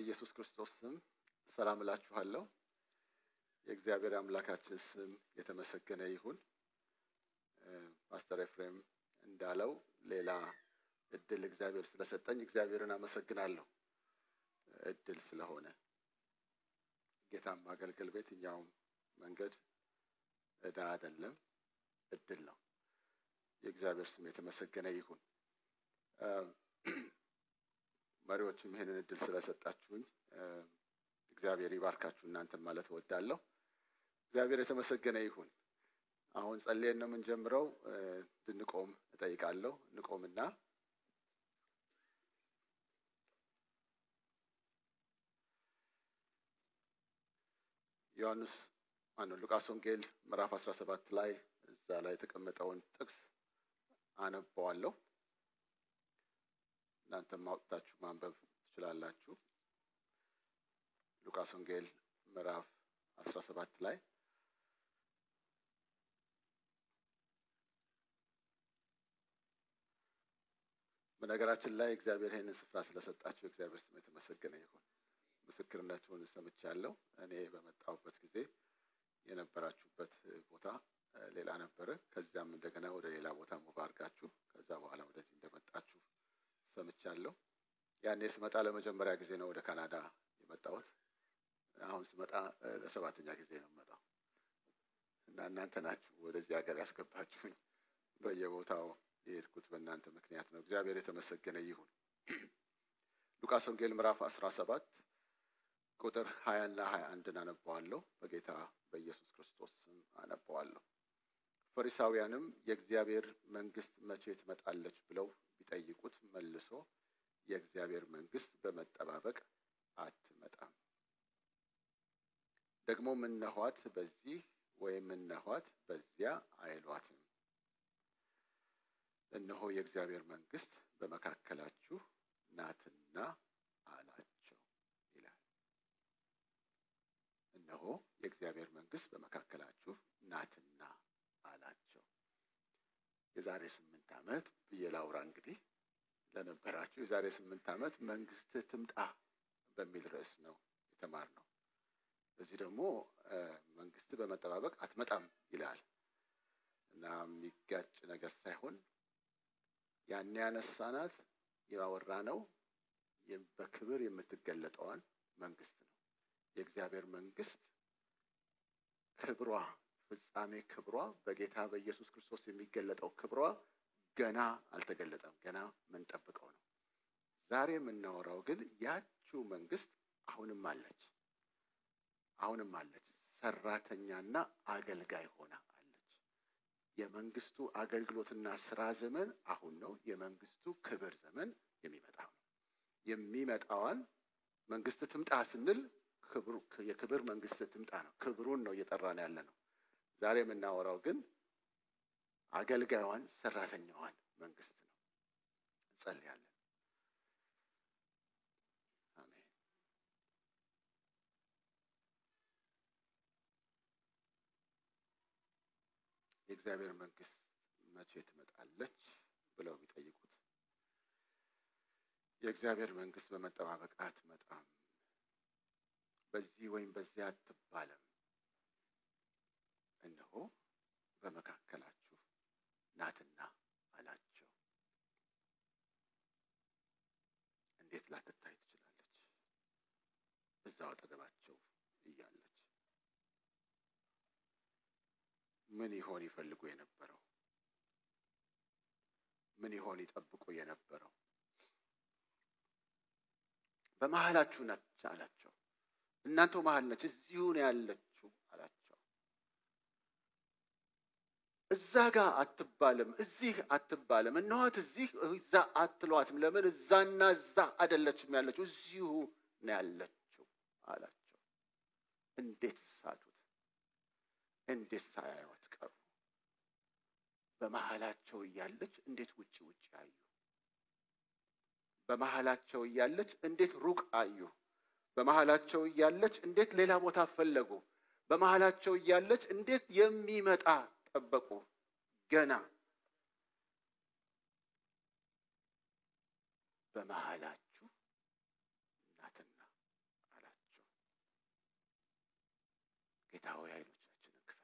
በኢየሱስ ክርስቶስ ስም ሰላም እላችኋለሁ። የእግዚአብሔር አምላካችን ስም የተመሰገነ ይሁን። ፓስተር ኤፍሬም እንዳለው ሌላ እድል እግዚአብሔር ስለሰጠኝ እግዚአብሔርን አመሰግናለሁ። እድል ስለሆነ ጌታን ማገልገል በየትኛውም መንገድ ዕዳ አይደለም፣ እድል ነው። የእግዚአብሔር ስም የተመሰገነ ይሁን። መሪዎችም ይህንን እድል ስለሰጣችሁኝ እግዚአብሔር ይባርካችሁ እናንተም ማለት እወዳለሁ። እግዚአብሔር የተመሰገነ ይሁን። አሁን ጸልየን ነው የምንጀምረው። እንድንቆም እጠይቃለሁ። እንቆምና ዮሐንስ ማነው ሉቃስ ወንጌል ምዕራፍ አስራ ሰባት ላይ እዛ ላይ የተቀመጠውን ጥቅስ አነበዋለሁ። እናንተም አውጥታችሁ ማንበብ ትችላላችሁ። ሉቃስ ወንጌል ምዕራፍ አስራ ሰባት ላይ በነገራችን ላይ እግዚአብሔር ይህንን ስፍራ ስለሰጣችሁ እግዚአብሔር ስም የተመሰገነ ይሁን። ምስክርነቱን ሰምቻለሁ። እኔ በመጣሁበት ጊዜ የነበራችሁበት ቦታ ሌላ ነበረ። ከዚያም እንደገና ወደ ሌላ ቦታ ሙቭ አድርጋችሁ ከዛ በኋላ ወደዚህ እንደመጣችሁ ሰምቻለሁ። ያኔ ስመጣ ለመጀመሪያ ጊዜ ነው ወደ ካናዳ የመጣሁት። አሁን ስመጣ ለሰባተኛ ጊዜ ነው የምመጣው እና እናንተ ናችሁ ወደዚህ ሀገር ያስገባችሁኝ። በየቦታው የሄድኩት በእናንተ ምክንያት ነው። እግዚአብሔር የተመሰገነ ይሁን። ሉቃስ ወንጌል ምዕራፍ አስራ ሰባት ቁጥር ሀያ እና ሀያ አንድን አነበዋለሁ። በጌታ በኢየሱስ ክርስቶስ ስም አነበዋለሁ። ፈሪሳውያንም የእግዚአብሔር መንግስት መቼ ትመጣለች ብለው ቢጠይቁት መልሶ የእግዚአብሔር መንግስት በመጠባበቅ አትመጣም፣ ደግሞ እነኋት በዚህ ወይም እነኋት በዚያ አይሏትም። እነሆ የእግዚአብሔር መንግስት በመካከላችሁ ናትና አላቸው ይላል። እነሆ የእግዚአብሔር መንግስት በመካከላችሁ ናትና አላቸው። የዛሬ ስምንት ዓመት ብዬ ላውራ እንግዲህ ለነበራችሁ የዛሬ ስምንት ዓመት መንግስት ትምጣ በሚል ርዕስ ነው የተማርነው። በዚህ ደግሞ መንግስት በመጠባበቅ አትመጣም ይላል እና የሚጋጭ ነገር ሳይሆን ያኔ ያነሳናት ያወራ ነው በክብር የምትገለጠዋን መንግስት ነው። የእግዚአብሔር መንግስት ክብሯ ፍጻሜ ክብሯ በጌታ በኢየሱስ ክርስቶስ የሚገለጠው ክብሯ ገና አልተገለጠም። ገና ምንጠብቀው ነው። ዛሬ የምናወራው ግን ያችው መንግስት አሁንም አለች። አሁንም አለች። ሰራተኛና አገልጋይ ሆና አለች። የመንግስቱ አገልግሎትና ስራ ዘመን አሁን ነው። የመንግስቱ ክብር ዘመን የሚመጣው ነው። የሚመጣዋን መንግስት ትምጣ ስንል የክብር መንግስት ትምጣ ነው። ክብሩን ነው እየጠራን ያለ ነው። ዛሬ የምናወራው ግን አገልጋዩን ሰራተኛዋን መንግስት ነው። እንጸልያለን። አሜን። የእግዚአብሔር መንግስት መቼ ትመጣለች ብለው ቢጠይቁት የእግዚአብሔር መንግስት በመጠባበቅ አትመጣም፣ በዚህ ወይም በዚያ አትባለም፣ እነሆ በመካከላችሁ ናትና አላቸው። እንዴት ላትታይ ትችላለች? እዛው አጠገባቸው እያለች ምን ይሆን ይፈልጉ የነበረው? ምን ይሆን ይጠብቁ የነበረው? በመሀላችሁ ነች አላቸው። እናንተው መሀል ነች፣ እዚሁ ነው ያለችው አላቸው። እዛ ጋር አትባልም፣ እዚህ አትባልም፣ እነኋት እዚህ እዛ አትሏትም። ለምን እዛና እዛ አይደለችም ያለችው፣ እዚሁ ነው ያለችው አላቸው። እንዴት ሳቱት! እንዴት ሳያዩት ቀሩ! በመሀላቸው እያለች እንዴት ውጭ ውጭ አዩ! በመሀላቸው እያለች እንዴት ሩቅ አዩ! በመሀላቸው እያለች እንዴት ሌላ ቦታ ፈለጉ! በመሀላቸው እያለች እንዴት የሚመጣ ጠበቁ! ገና በመሀላችሁ ናትና ጌታ ሆይ አይኖቻችንን ክፈት፣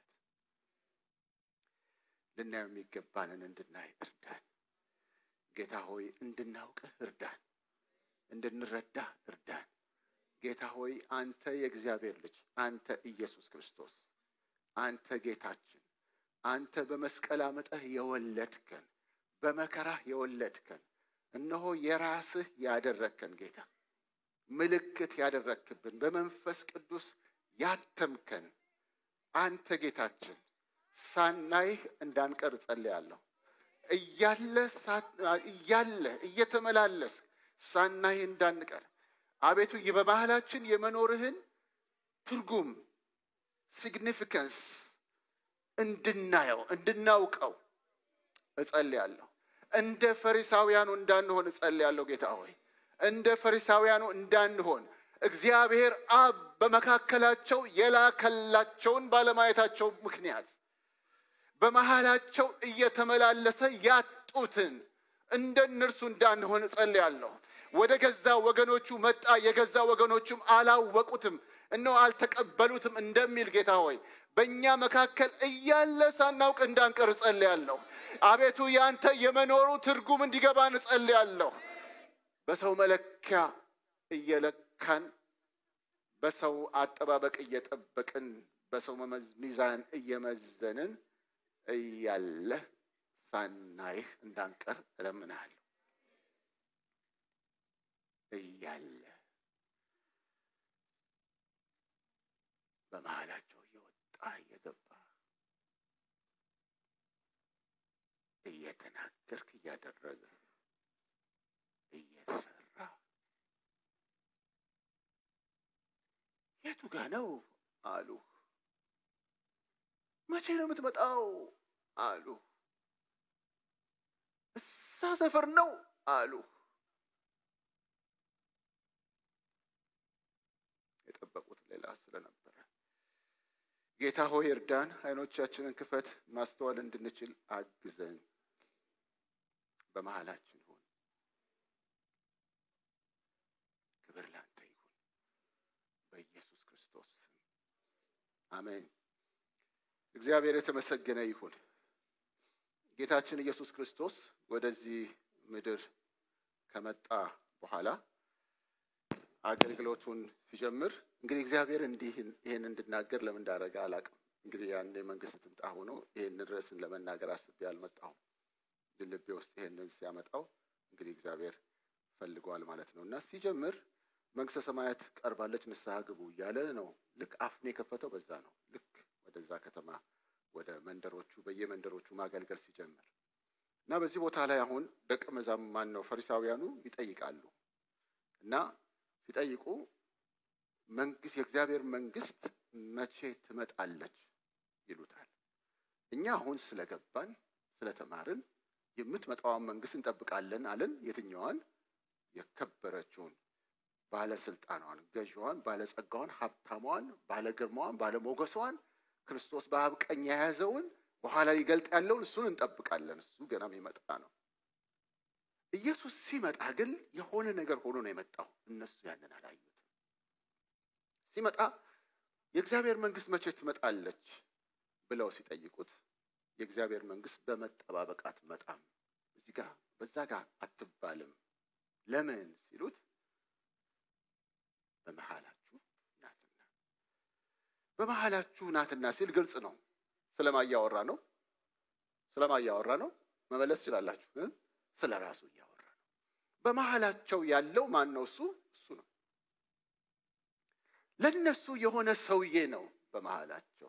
ልናየው የሚገባንን እንድናይ እርዳን። ጌታ ሆይ እንድናውቅህ እርዳን፣ እንድንረዳ እርዳን። ጌታ ሆይ አንተ የእግዚአብሔር ልጅ አንተ ኢየሱስ ክርስቶስ አንተ ጌታችን አንተ በመስቀል አመጠህ የወለድከን በመከራህ የወለድከን እነሆ የራስህ ያደረግከን ጌታ ምልክት ያደረግክብን በመንፈስ ቅዱስ ያተምከን አንተ ጌታችን ሳናይህ እንዳንቀር እጸልያለሁ። እያለ እያለ እየተመላለስ ሳናይህ እንዳንቀር አቤቱ በመሃላችን የመኖርህን ትርጉም ሲግኒፊካንስ እንድናየው እንድናውቀው እጸልያለሁ። እንደ ፈሪሳውያኑ እንዳንሆን እጸልያለሁ። ጌታ ሆይ እንደ ፈሪሳውያኑ እንዳንሆን እግዚአብሔር አብ በመካከላቸው የላከላቸውን ባለማየታቸው ምክንያት በመሃላቸው እየተመላለሰ ያጡትን እንደ እነርሱ እንዳንሆን እጸልያለሁ። ወደ ገዛ ወገኖቹ መጣ፣ የገዛ ወገኖቹም አላወቁትም፣ እነሆ አልተቀበሉትም እንደሚል ጌታ ሆይ በእኛ መካከል እያለ ሳናውቅ እንዳንቀር እጸልያለሁ። አቤቱ ያንተ የመኖሩ ትርጉም እንዲገባን እጸልያለሁ። በሰው መለኪያ እየለካን በሰው አጠባበቅ እየጠበቅን በሰው ሚዛን እየመዘንን እያለ ሳናይህ እንዳንቀር እለምንሃለሁ። እያለ በመሃላቸው እየወጣ እየገባ እየተናገርክ እያደረገ እየሰራ የቱ ጋ ነው አሉ። መቼ ነው የምትመጣው አሉ። እዛ ሰፈር ነው አሉ። የጠበቁት ሌላ ስለነበረ ጌታ ሆይ እርዳን፣ አይኖቻችንን ክፈት፣ ማስተዋል እንድንችል አግዘን። በመሃላችን ሁን። ክብር ላንተ ይሁን በኢየሱስ ክርስቶስ ስም አሜን። እግዚአብሔር የተመሰገነ ይሁን። ጌታችን ኢየሱስ ክርስቶስ ወደዚህ ምድር ከመጣ በኋላ አገልግሎቱን ሲጀምር እንግዲህ እግዚአብሔር እንዲህ ይሄን እንድናገር ለምን እንዳደረገ አላውቅም። እንግዲህ ያን የመንግስት ትምጣ ሆኖ ይሄንን ርዕስን ለመናገር አስቤ አልመጣሁም። ልቤ ውስጥ ይሄንን ሲያመጣው እንግዲህ እግዚአብሔር ፈልገዋል ማለት ነው እና ሲጀምር መንግስተ ሰማያት ቀርባለች ንስሐ ግቡ እያለ ነው። ልክ አፉን የከፈተው በዛ ነው። ልክ ወደዛ ከተማ ወደ መንደሮቹ በየመንደሮቹ ማገልገል ሲጀምር እና በዚህ ቦታ ላይ አሁን ደቀ መዛም ማን ነው ፈሪሳውያኑ ይጠይቃሉ እና ሲጠይቁ መንግስት የእግዚአብሔር መንግስት መቼ ትመጣለች ይሉታል። እኛ አሁን ስለገባን ስለተማርን የምትመጣዋን መንግስት እንጠብቃለን አለን። የትኛዋን? የከበረችውን ባለስልጣኗን፣ ገዥዋን፣ ባለጸጋዋን፣ ሀብታሟን፣ ባለግርማዋን፣ ባለሞገሷን ክርስቶስ በአብ ቀኝ የያዘውን በኋላ ሊገልጥ ያለውን እሱን እንጠብቃለን። እሱ ገና የሚመጣ ነው። ኢየሱስ ሲመጣ ግን የሆነ ነገር ሆኖ ነው የመጣው። እነሱ ያንን አላዩትም። ሲመጣ የእግዚአብሔር መንግስት መቼ ትመጣለች ብለው ሲጠይቁት የእግዚአብሔር መንግስት በመጠባበቅ አትመጣም፣ እዚህ ጋር በዛ ጋር አትባልም። ለምን ሲሉት በመሃላችሁ ናትና። በመሃላችሁ ናትና ሲል ግልጽ ነው። ስለማ እያወራ ነው? ስለማ እያወራ ነው? መመለስ ትችላላችሁ። ስለ ራሱ እያወራ ነው። በመሃላቸው ያለው ማን ነው? እሱ እሱ ነው። ለነሱ የሆነ ሰውዬ ነው በመሃላቸው።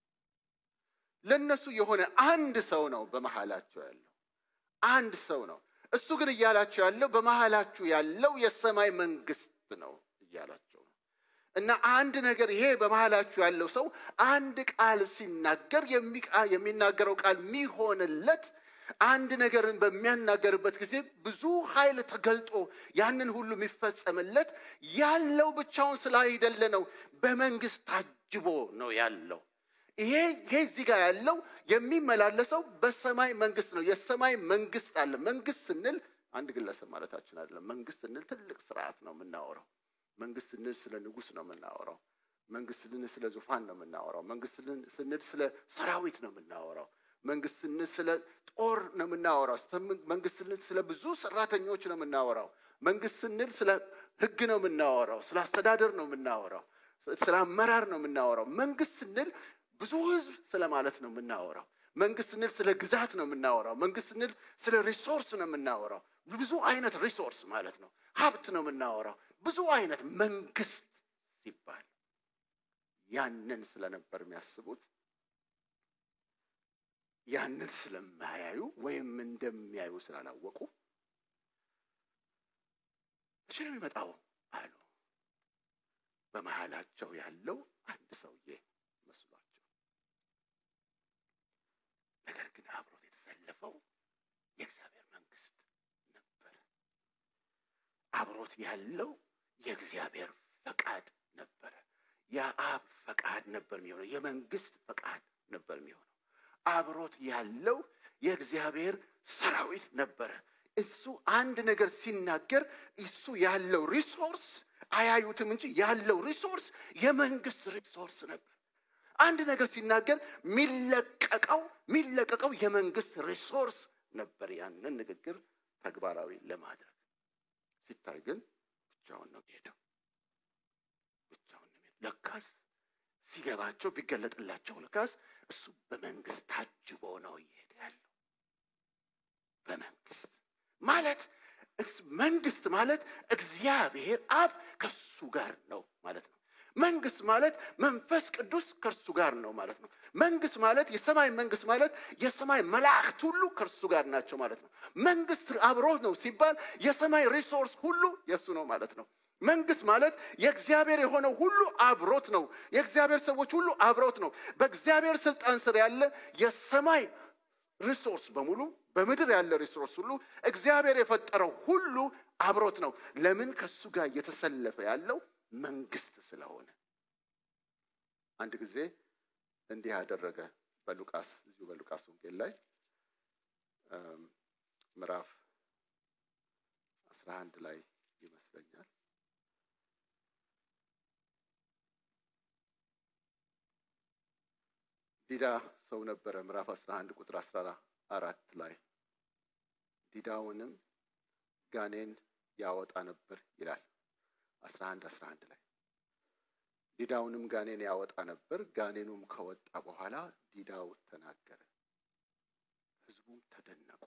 ለነሱ የሆነ አንድ ሰው ነው በመሃላቸው ያለው አንድ ሰው ነው። እሱ ግን እያላቸው ያለው በመሃላችሁ ያለው የሰማይ መንግስት ነው እያላቸው ነው። እና አንድ ነገር ይሄ በመሃላችሁ ያለው ሰው አንድ ቃል ሲናገር የሚናገረው ቃል የሚሆንለት አንድ ነገርን በሚያናገርበት ጊዜ ብዙ ኃይል ተገልጦ ያንን ሁሉ የሚፈጸምለት ያለው ብቻውን ስላይደለ ነው። በመንግስት ታጅቦ ነው ያለው። ይሄ ይሄ እዚህ ጋር ያለው የሚመላለሰው በሰማይ መንግስት ነው። የሰማይ መንግስት አለ። መንግስት ስንል አንድ ግለሰብ ማለታችን አይደለም። መንግስት ስንል ትልቅ ስርዓት ነው የምናወራው። መንግስት ስንል ስለ ንጉስ ነው የምናወራው። መንግስት ስንል ስለ ዙፋን ነው የምናወራው። መንግስት ስንል ስለ ሰራዊት ነው የምናወራው። መንግስት ስንል ስለ ጦር ነው የምናወራው። መንግስት ስንል ስለ ብዙ ሰራተኞች ነው የምናወራው። መንግስት ስንል ስለ ህግ ነው የምናወራው። ስለ አስተዳደር ነው የምናወራው። ስለ አመራር ነው የምናወራው። መንግስት ስንል ብዙ ህዝብ ስለማለት ነው የምናወራው። መንግስት ስንል ስለ ግዛት ነው የምናወራው። መንግስት ስንል ስለ ሪሶርስ ነው የምናወራው። ብዙ አይነት ሪሶርስ ማለት ነው። ሀብት ነው የምናወራው። ብዙ አይነት መንግስት ሲባል ያንን ስለነበር የሚያስቡት ያንን ስለማያዩ ወይም እንደሚያዩ ስላላወቁ መቼ ነው የሚመጣው አሉ። በመሀላቸው ያለው አንድ ሰውዬ መስሏቸው፣ ነገር ግን አብሮት የተሰለፈው የእግዚአብሔር መንግስት ነበረ። አብሮት ያለው የእግዚአብሔር ፈቃድ ነበረ። የአብ ፈቃድ ነበር የሚሆነው። የመንግስት ፈቃድ ነበር የሚሆነው። አብሮት ያለው የእግዚአብሔር ሰራዊት ነበረ። እሱ አንድ ነገር ሲናገር እሱ ያለው ሪሶርስ አያዩትም እንጂ ያለው ሪሶርስ የመንግስት ሪሶርስ ነበር። አንድ ነገር ሲናገር የሚለቀቀው የሚለቀቀው የመንግስት ሪሶርስ ነበር። ያንን ንግግር ተግባራዊ ለማድረግ ሲታይ ግን ብቻውን ነው ሄደው ብቻውን ነው ሄደው። ለካስ ሲገባቸው ቢገለጥላቸው ለካስ እሱ በመንግስት ታጅቦ ነው እየሄደ ያለው። በመንግስት ማለት መንግስት ማለት እግዚአብሔር አብ ከሱ ጋር ነው ማለት ነው። መንግስት ማለት መንፈስ ቅዱስ ከእርሱ ጋር ነው ማለት ነው። መንግስት ማለት የሰማይ መንግስት ማለት የሰማይ መላእክት ሁሉ ከእርሱ ጋር ናቸው ማለት ነው። መንግስት አብሮት ነው ሲባል የሰማይ ሪሶርስ ሁሉ የእሱ ነው ማለት ነው። መንግስት ማለት የእግዚአብሔር የሆነው ሁሉ አብሮት ነው። የእግዚአብሔር ሰዎች ሁሉ አብሮት ነው። በእግዚአብሔር ስልጣን ስር ያለ የሰማይ ሪሶርስ በሙሉ በምድር ያለ ሪሶርስ ሁሉ እግዚአብሔር የፈጠረው ሁሉ አብሮት ነው። ለምን? ከሱ ጋር እየተሰለፈ ያለው መንግስት ስለሆነ። አንድ ጊዜ እንዲህ ያደረገ በሉቃስ እዚሁ በሉቃስ ወንጌል ላይ ምዕራፍ አስራ አንድ ላይ ይመስለኛል ዲዳ ሰው ነበረ። ምዕራፍ አስራ አንድ ቁጥር አስራ አራት ላይ ዲዳውንም ጋኔን ያወጣ ነበር ይላል። አስራ አንድ አስራ አንድ ላይ ዲዳውንም ጋኔን ያወጣ ነበር። ጋኔኑም ከወጣ በኋላ ዲዳው ተናገረ፣ ህዝቡም ተደነቁ።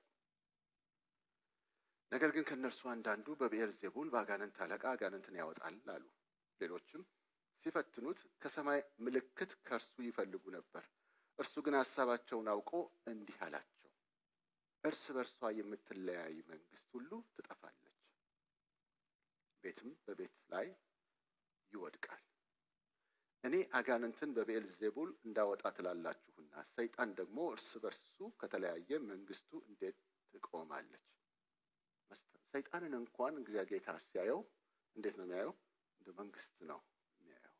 ነገር ግን ከእነርሱ አንዳንዱ በብኤል ዜቡል በአጋንንት አለቃ አጋንንትን ያወጣል አሉ። ሌሎችም ሲፈትኑት ከሰማይ ምልክት ከእርሱ ይፈልጉ ነበር። እርሱ ግን ሀሳባቸውን አውቆ እንዲህ አላቸው፣ እርስ በርሷ የምትለያይ መንግስት ሁሉ ትጠፋለች፣ ቤትም በቤት ላይ ይወድቃል። እኔ አጋንንትን በብኤል ዜቡል እንዳወጣ ትላላችሁና ሰይጣን ደግሞ እርስ በርሱ ከተለያየ መንግስቱ እንዴት ትቆማለች? ሰይጣንን እንኳን እግዚአብሔር ጌታ ሲያየው እንዴት ነው የሚያየው? እንደ መንግስት ነው የሚያየው።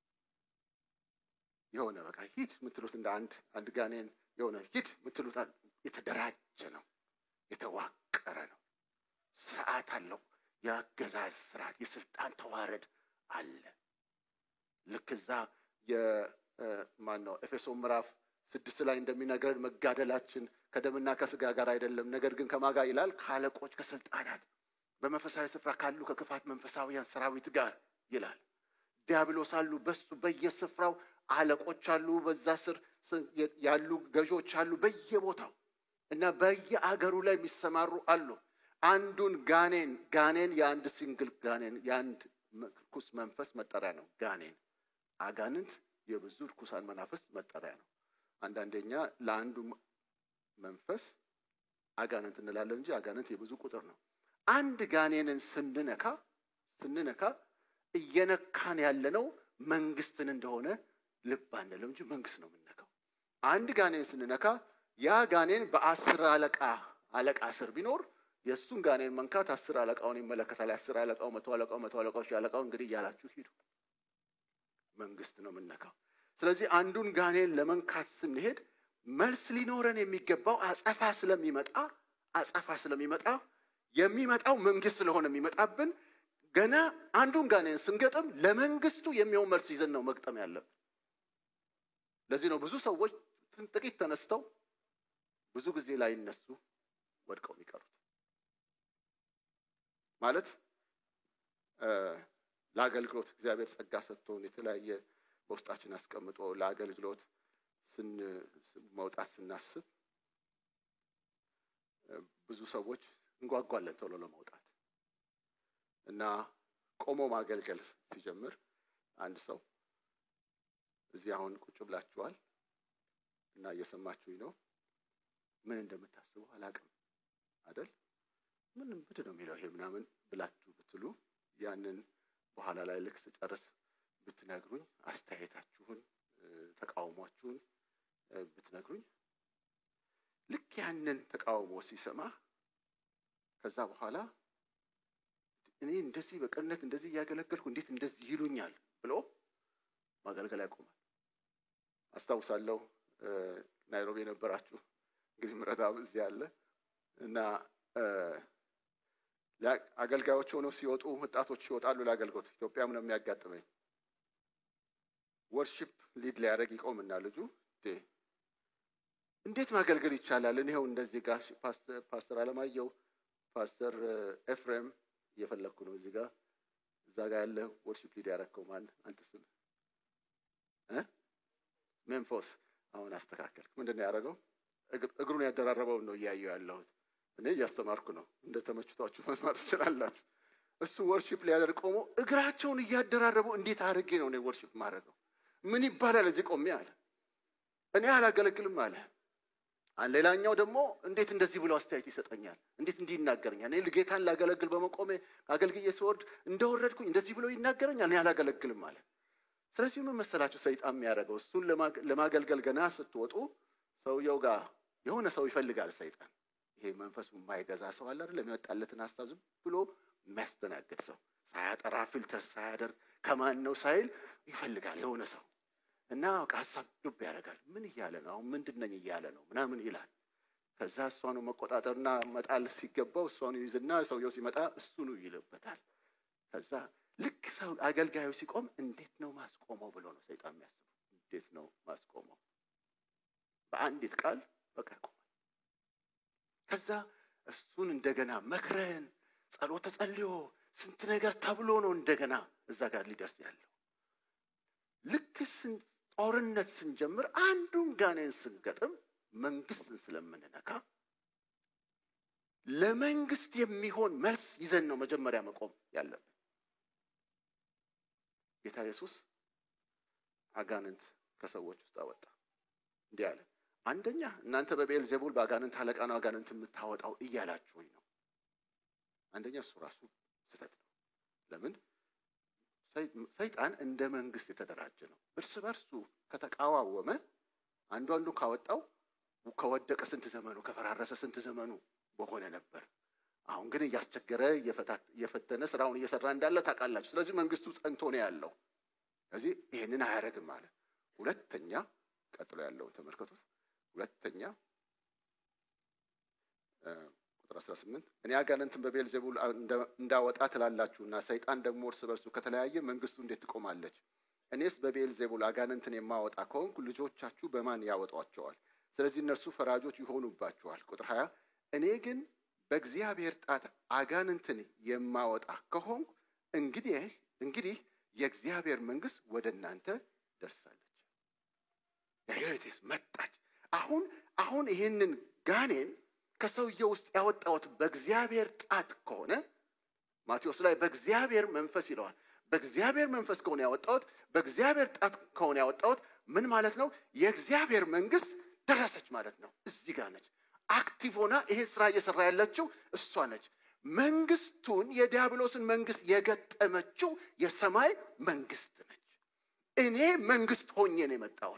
የሆነ በቃ ሂድ የምትሉት እንደ አንድ አንድ ጋኔን የሆነ ሂድ የምትሉት የተደራጀ ነው፣ የተዋቀረ ነው፣ ስርዓት አለው። የአገዛዝ ስርዓት፣ የስልጣን ተዋረድ አለ። ልክ እዛ የማን ነው ኤፌሶን ምዕራፍ ስድስት ላይ እንደሚነግረን መጋደላችን ከደምና ከስጋ ጋር አይደለም፣ ነገር ግን ከማጋ ይላል ከአለቆች ከስልጣናት በመንፈሳዊ ስፍራ ካሉ ከክፋት መንፈሳዊያን ሰራዊት ጋር ይላል። ዲያብሎስ አሉ፣ በሱ በየስፍራው አለቆች አሉ፣ በዛ ስር ያሉ ገዦች አሉ በየቦታው እና በየአገሩ ላይ የሚሰማሩ አሉ። አንዱን ጋኔን ጋኔን የአንድ ሲንግል ጋኔን የአንድ ርኩስ መንፈስ መጠሪያ ነው። ጋኔን አጋንንት የብዙ ርኩሳን መናፍስት መጠሪያ ነው። አንዳንደኛ ለአንዱ መንፈስ አጋንንት እንላለን እንጂ አጋንንት የብዙ ቁጥር ነው። አንድ ጋኔንን ስንነካ ስንነካ እየነካን ያለነው መንግስትን እንደሆነ ልብ አንለው እንጂ መንግስት ነው የምንነካው። አንድ ጋኔን ስንነካ ያ ጋኔን በአስር አለቃ አለቃ ስር ቢኖር የእሱን ጋኔን መንካት አስር አለቃውን ይመለከታል። አስር አለቃው፣ መቶ አለቃው፣ መቶ አለቃዎች አለቃው እንግዲህ እያላችሁ ሂዱ። መንግስት ነው የምንነካው። ስለዚህ አንዱን ጋኔን ለመንካት ስንሄድ መልስ ሊኖረን የሚገባው አጸፋ ስለሚመጣ አጸፋ ስለሚመጣ የሚመጣው መንግስት ስለሆነ የሚመጣብን ገና አንዱን ጋኔን ስንገጥም ለመንግስቱ የሚሆን መልስ ይዘን ነው መግጠም ያለብን። ለዚህ ነው ብዙ ሰዎች ጥቂት ተነስተው ብዙ ጊዜ ላይነሱ ወድቀው የሚቀሩት። ማለት ለአገልግሎት እግዚአብሔር ጸጋ ሰጥቶን የተለያየ በውስጣችን አስቀምጦ ለአገልግሎት መውጣት ስናስብ ብዙ ሰዎች እንጓጓለን ቶሎ ለመውጣት እና ቆሞ ማገልገል ሲጀምር አንድ ሰው እዚህ አሁን ቁጭ ብላችኋል እና እየሰማችሁኝ ነው። ምን እንደምታስቡ አላቅም አደል? ምንም ብድ ነው የሚለው ይሄ ምናምን ብላችሁ ብትሉ ያንን በኋላ ላይ ልክ ስጨርስ ብትነግሩኝ አስተያየታችሁን፣ ተቃውሟችሁን ብትነግሩኝ ልክ ያንን ተቃውሞ ሲሰማ ከዛ በኋላ እኔ እንደዚህ በቅንነት እንደዚህ እያገለገልኩ እንዴት እንደዚህ ይሉኛል ብሎ ማገልገል ያቆማል። አስታውሳለሁ ናይሮቢ የነበራችሁ እንግዲህ ምረታብ እዚህ አለ እና አገልጋዮች ሆነው ሲወጡ ወጣቶች ይወጣሉ ለአገልግሎት። ኢትዮጵያም ነው የሚያጋጥመኝ። ወርሺፕ ሊድ ሊያደርግ ይቆምና ልጁ እንዴት ማገልገል ይቻላል? እኔው እንደዚህ ጋር ፓስተር አለማየሁ ፓስተር ኤፍሬም እየፈለግኩ ነው እዚህ ጋር እዛ ጋር ያለ ወርሺፕ ሊድ ያደረግከው ማን አንተ ስም ሜንፎስ አሁን አስተካከል። ምንድን ነው ያደረገው? እግሩን ያደራረበውን ነው እያየሁ ያለሁት። እኔ እያስተማርኩ ነው። እንደ ተመችቷችሁ መማር ትችላላችሁ። እሱ ወርሺፕ ሊያደርግ ቆሞ እግራቸውን እያደራረቡ እንዴት አድርጌ ነው እኔ ወርሺፕ ማድረገው? ምን ይባላል እዚህ ቆሜ አለ። እኔ አላገለግልም አለ። ሌላኛው ደግሞ እንዴት እንደዚህ ብሎ አስተያየት ይሰጠኛል? እንዴት እንዲህ ይናገረኛል? እኔ ጌታን ላገለግል በመቆሜ አገልግዬ ስወርድ እንደወረድኩኝ እንደዚህ ብሎ ይናገረኛል። እኔ አላገለግልም አለ። ስለዚህ ምን መሰላችሁ ሰይጣን የሚያደርገው እሱን ለማገልገል ገና ስትወጡ ሰውየው ጋር የሆነ ሰው ይፈልጋል ሰይጣን። ይሄ መንፈሱ የማይገዛ ሰው አለ አይደል? የሚወጣለትን ሀሳብ ዝም ብሎ የሚያስተናግድ ሰው ሳያጠራ ፊልተር ሳያደርግ ከማን ነው ሳይል ይፈልጋል የሆነ ሰው እና በቃ ሀሳብ ዱብ ያደርጋል። ምን እያለ ነው አሁን ምንድን ነኝ እያለ ነው ምናምን ይላል። ከዛ እሷኑ መቆጣጠርና መጣል ሲገባው እሷኑ ይዝና ሰውየው ሲመጣ እሱኑ ይልበታል። ከዛ ልክ ሰው አገልጋዩ ሲቆም እንዴት ነው ማስቆመው ብሎ ነው ሰይጣን የሚያስበው። እንዴት ነው ማስቆመው? በአንዲት ቃል በቃ ይቆማል። ከዛ እሱን እንደገና መክረን ጸሎተ ጸልዮ ስንት ነገር ተብሎ ነው እንደገና እዛ ጋር ሊደርስ ያለው። ልክ ጦርነት ስንጀምር አንዱን ጋኔን ስንገጥም መንግስትን ስለምንነካ ለመንግስት የሚሆን መልስ ይዘን ነው መጀመሪያ መቆም ያለብን። ጌታ ኢየሱስ አጋንንት ከሰዎች ውስጥ አወጣ። እንዲህ አለ፣ አንደኛ እናንተ በቤል ዜቡል በአጋንንት አለቃ ነው አጋንንት የምታወጣው እያላችሁኝ ነው። አንደኛ እሱ ራሱ ስህተት ነው። ለምን? ሰይጣን እንደ መንግስት የተደራጀ ነው። እርስ በርሱ ከተቃዋወመ አንዱ አንዱ ካወጣው ከወደቀ ስንት ዘመኑ ከፈራረሰ ስንት ዘመኑ በሆነ ነበር። አሁን ግን እያስቸገረ እየፈተነ ስራውን እየሰራ እንዳለ ታውቃላችሁ። ስለዚህ መንግስቱ ጸንቶ ነው ያለው። ስለዚህ ይህንን አያደርግም አለ። ሁለተኛ ቀጥሎ ያለውን ተመልከቱት። ሁለተኛ ቁጥር 18 እኔ አጋንንትን በቤልዜቡል እንዳወጣ ትላላችሁና ሰይጣን ደግሞ እርስ በርሱ ከተለያየ መንግስቱ እንዴት ትቆማለች? እኔስ በቤልዜቡል አጋንንትን የማወጣ ከሆንኩ ልጆቻችሁ በማን ያወጧቸዋል? ስለዚህ እነርሱ ፈራጆች ይሆኑባችኋል። ቁጥር 20 እኔ ግን በእግዚአብሔር ጣት አጋንንትን የማወጣ ከሆንኩ እንግዲህ እንግዲህ የእግዚአብሔር መንግስት ወደ እናንተ ደርሳለች። ያሄሬቴስ መጣች። አሁን አሁን ይህንን ጋኔን ከሰውየው ውስጥ ያወጣሁት በእግዚአብሔር ጣት ከሆነ ማቴዎስ ላይ በእግዚአብሔር መንፈስ ይለዋል። በእግዚአብሔር መንፈስ ከሆነ ያወጣሁት በእግዚአብሔር ጣት ከሆነ ያወጣሁት ምን ማለት ነው? የእግዚአብሔር መንግስት ደረሰች ማለት ነው። እዚህ ጋር ነች። አክቲቭ ሆና ይሄ ስራ እየሰራ ያለችው እሷ ነች። መንግስቱን የዲያብሎስን መንግስት የገጠመችው የሰማይ መንግስት ነች። እኔ መንግስት ሆኜ ነው የመጣሁት።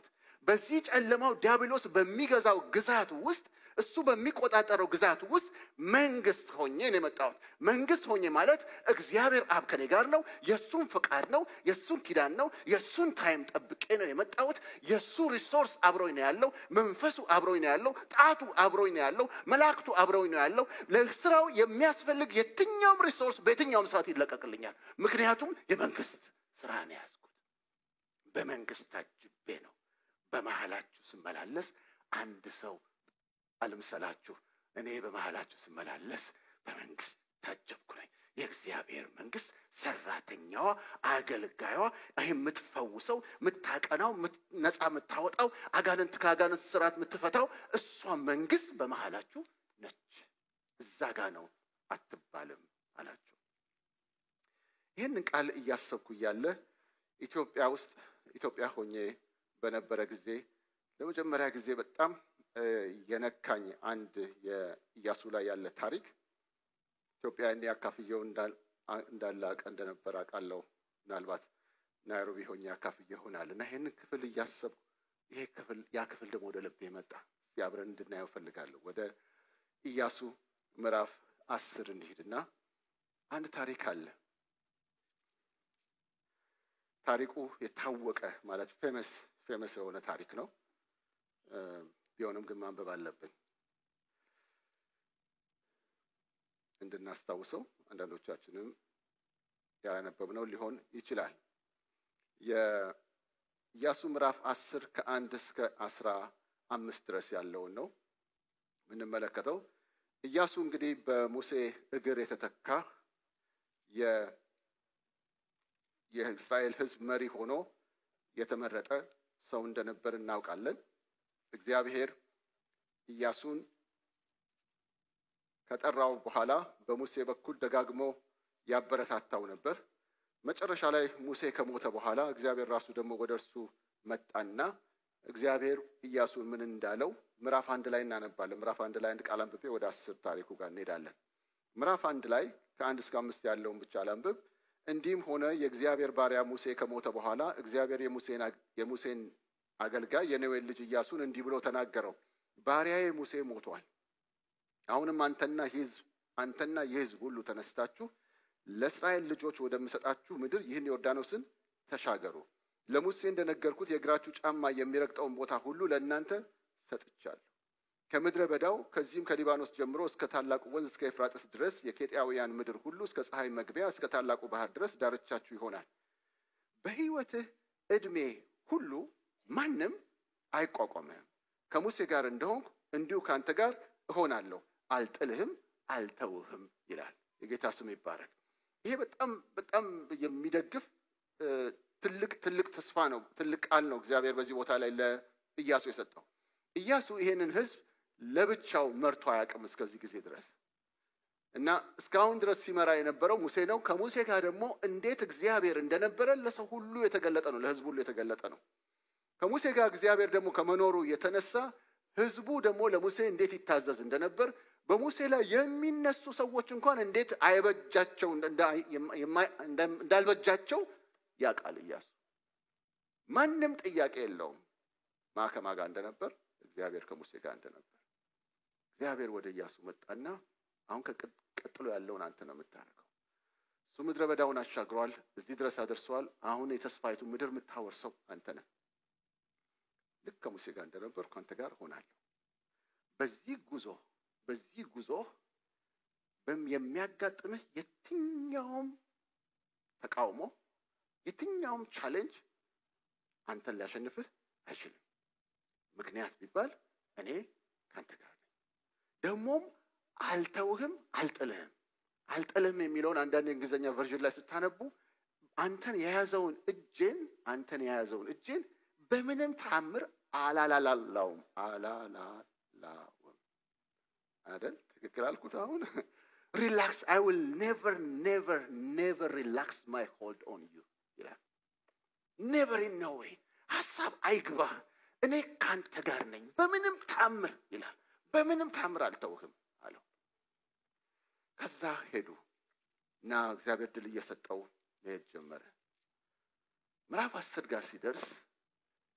በዚህ ጨለማው ዲያብሎስ በሚገዛው ግዛት ውስጥ እሱ በሚቆጣጠረው ግዛት ውስጥ መንግስት ሆኜ ነው የመጣሁት። መንግስት ሆኜ ማለት እግዚአብሔር አብ ከኔ ጋር ነው። የእሱን ፈቃድ ነው፣ የእሱን ኪዳን ነው፣ የእሱን ታይም ጠብቄ ነው የመጣሁት። የእሱ ሪሶርስ አብሮኝ ነው ያለው። መንፈሱ አብሮኝ ነው ያለው። ጣቱ አብሮኝ ነው ያለው። መላእክቱ አብሮኝ ነው ያለው። ለስራው የሚያስፈልግ የትኛውም ሪሶርስ በየትኛውም ሰዓት ይለቀቅልኛል። ምክንያቱም የመንግስት ስራ ነው ያዝኩት። በመንግስት ታጅቤ ነው በመሃላችሁ ስመላለስ አንድ ሰው አልምሰላችሁ እኔ በመሃላችሁ ስመላለስ በመንግስት ታጀብኩ ነኝ። የእግዚአብሔር መንግስት ሰራተኛዋ፣ አገልጋዩዋ፣ ይህ የምትፈውሰው፣ የምታቀናው፣ ነፃ የምታወጣው፣ አጋንንት ከአጋንንት ስርዓት የምትፈታው እሷ መንግስት በመሃላችሁ ነች። እዛ ጋ ነው አትባልም አላቸው። ይህንን ቃል እያሰብኩ እያለ ኢትዮጵያ ውስጥ ኢትዮጵያ ሆኜ በነበረ ጊዜ ለመጀመሪያ ጊዜ በጣም የነካኝ አንድ የኢያሱ ላይ ያለ ታሪክ ኢትዮጵያ እኔ አካፍየው እንዳለ አውቅ እንደነበረ አውቃለሁ። ምናልባት ናይሮቢ ሆኜ አካፍየ ይሆናል እና ይህንን ክፍል እያሰብኩ ይሄ ክፍል ያ ክፍል ደግሞ ወደ ልቤ መጣ። እስቲ አብረን እንድናየው ፈልጋለሁ። ወደ ኢያሱ ምዕራፍ አስር እንሂድና አንድ ታሪክ አለ። ታሪኩ የታወቀ ማለት ፌመስ ፌመስ የሆነ ታሪክ ነው። ቢሆንም ግን ማንበብ አለብን እንድናስታውሰው። አንዳንዶቻችንም ያላነበብነው ሊሆን ይችላል። የኢያሱ ምዕራፍ አስር ከአንድ እስከ አስራ አምስት ድረስ ያለውን ነው የምንመለከተው። ኢያሱ እንግዲህ በሙሴ እግር የተተካ የእስራኤል ሕዝብ መሪ ሆኖ የተመረጠ ሰው እንደነበር እናውቃለን። እግዚአብሔር ኢያሱን ከጠራው በኋላ በሙሴ በኩል ደጋግሞ ያበረታታው ነበር። መጨረሻ ላይ ሙሴ ከሞተ በኋላ እግዚአብሔር ራሱ ደግሞ ወደ እርሱ መጣና እግዚአብሔር ኢያሱን ምን እንዳለው ምዕራፍ አንድ ላይ እናነባለን። ምዕራፍ አንድ ላይ አንድ ቃል አንብቤ ወደ አስር ታሪኩ ጋር እንሄዳለን። ምዕራፍ አንድ ላይ ከአንድ እስከ አምስት ያለውን ብቻ ላንብብ። እንዲህም ሆነ የእግዚአብሔር ባሪያ ሙሴ ከሞተ በኋላ እግዚአብሔር የሙሴን አገልጋይ የነዌን ልጅ ኢያሱን እንዲህ ብሎ ተናገረው። ባሪያዬ ሙሴ ሞቷል። አሁንም አንተና ሕዝብ አንተና የሕዝብ ሁሉ ተነስታችሁ ለእስራኤል ልጆች ወደምሰጣችሁ ምድር ይህን ዮርዳኖስን ተሻገሩ። ለሙሴ እንደነገርኩት የእግራችሁ ጫማ የሚረግጠውን ቦታ ሁሉ ለእናንተ ሰጥቻለሁ። ከምድረ በዳው ከዚህም ከሊባኖስ ጀምሮ እስከ ታላቁ ወንዝ እስከ ኤፍራጥስ ድረስ የኬጢያውያን ምድር ሁሉ እስከ ፀሐይ መግቢያ እስከ ታላቁ ባህር ድረስ ዳርቻችሁ ይሆናል። በሕይወትህ ዕድሜ ሁሉ ማንም አይቋቋምህም። ከሙሴ ጋር እንደሆንኩ እንዲሁ ከአንተ ጋር እሆናለሁ፣ አልጥልህም፣ አልተውህም ይላል። የጌታ ስም ይባረክ። ይሄ በጣም በጣም የሚደግፍ ትልቅ ትልቅ ተስፋ ነው። ትልቅ ቃል ነው እግዚአብሔር በዚህ ቦታ ላይ ለኢያሱ የሰጠው። ኢያሱ ይሄንን ሕዝብ ለብቻው መርቶ አያውቅም እስከዚህ ጊዜ ድረስ እና እስካሁን ድረስ ሲመራ የነበረው ሙሴ ነው። ከሙሴ ጋር ደግሞ እንዴት እግዚአብሔር እንደነበረ ለሰው ሁሉ የተገለጠ ነው፣ ለሕዝብ ሁሉ የተገለጠ ነው። ከሙሴ ጋር እግዚአብሔር ደግሞ ከመኖሩ የተነሳ ሕዝቡ ደግሞ ለሙሴ እንዴት ይታዘዝ እንደነበር በሙሴ ላይ የሚነሱ ሰዎች እንኳን እንዴት አይበጃቸው እንዳልበጃቸው ያውቃል ኢያሱ። ማንም ጥያቄ የለውም ማ ከማ ጋር እንደነበር እግዚአብሔር ከሙሴ ጋር እንደነበር። እግዚአብሔር ወደ ኢያሱ መጣና አሁን ቀጥሎ ያለውን አንተ ነው የምታደርገው። እሱ ምድረ በዳውን አሻግሯል፣ እዚህ ድረስ አደርሰዋል። አሁን የተስፋይቱ ምድር የምታወርሰው አንተ ነህ። ልክ ከሙሴ ጋር እንደነበርኩ አንተ ጋር እሆናለሁ። በዚህ ጉዞ በዚህ ጉዞ የሚያጋጥምህ የትኛውም ተቃውሞ የትኛውም ቻሌንጅ አንተን ሊያሸንፍህ አይችልም። ምክንያት ቢባል እኔ ከአንተ ጋር ነኝ። ደግሞም አልተውህም፣ አልጥልህም። አልጥልህም የሚለውን አንዳንድ የእንግሊዝኛ ቨርዥን ላይ ስታነቡ አንተን የያዘውን እጄን አንተን የያዘውን እጄን በምንም ተአምር አላላላላውም አላላላውም አይደል? ትክክል አልኩት። አሁን ሪላክስ አይ ዊል ኔቨር ኔቨር ኔቨር ሪላክስ ማይ ሆልድ ኦን ዩ ይላል። ኔቨር ኢን ኖ ዌይ ሀሳብ አይግባ፣ እኔ ካንተ ጋር ነኝ በምንም ታምር ይላል። በምንም ታምር አልተውህም አለው። ከዛ ሄዱ እና እግዚአብሔር ድል እየሰጠው መሄድ ጀመረ። ምዕራፍ አስር ጋር ሲደርስ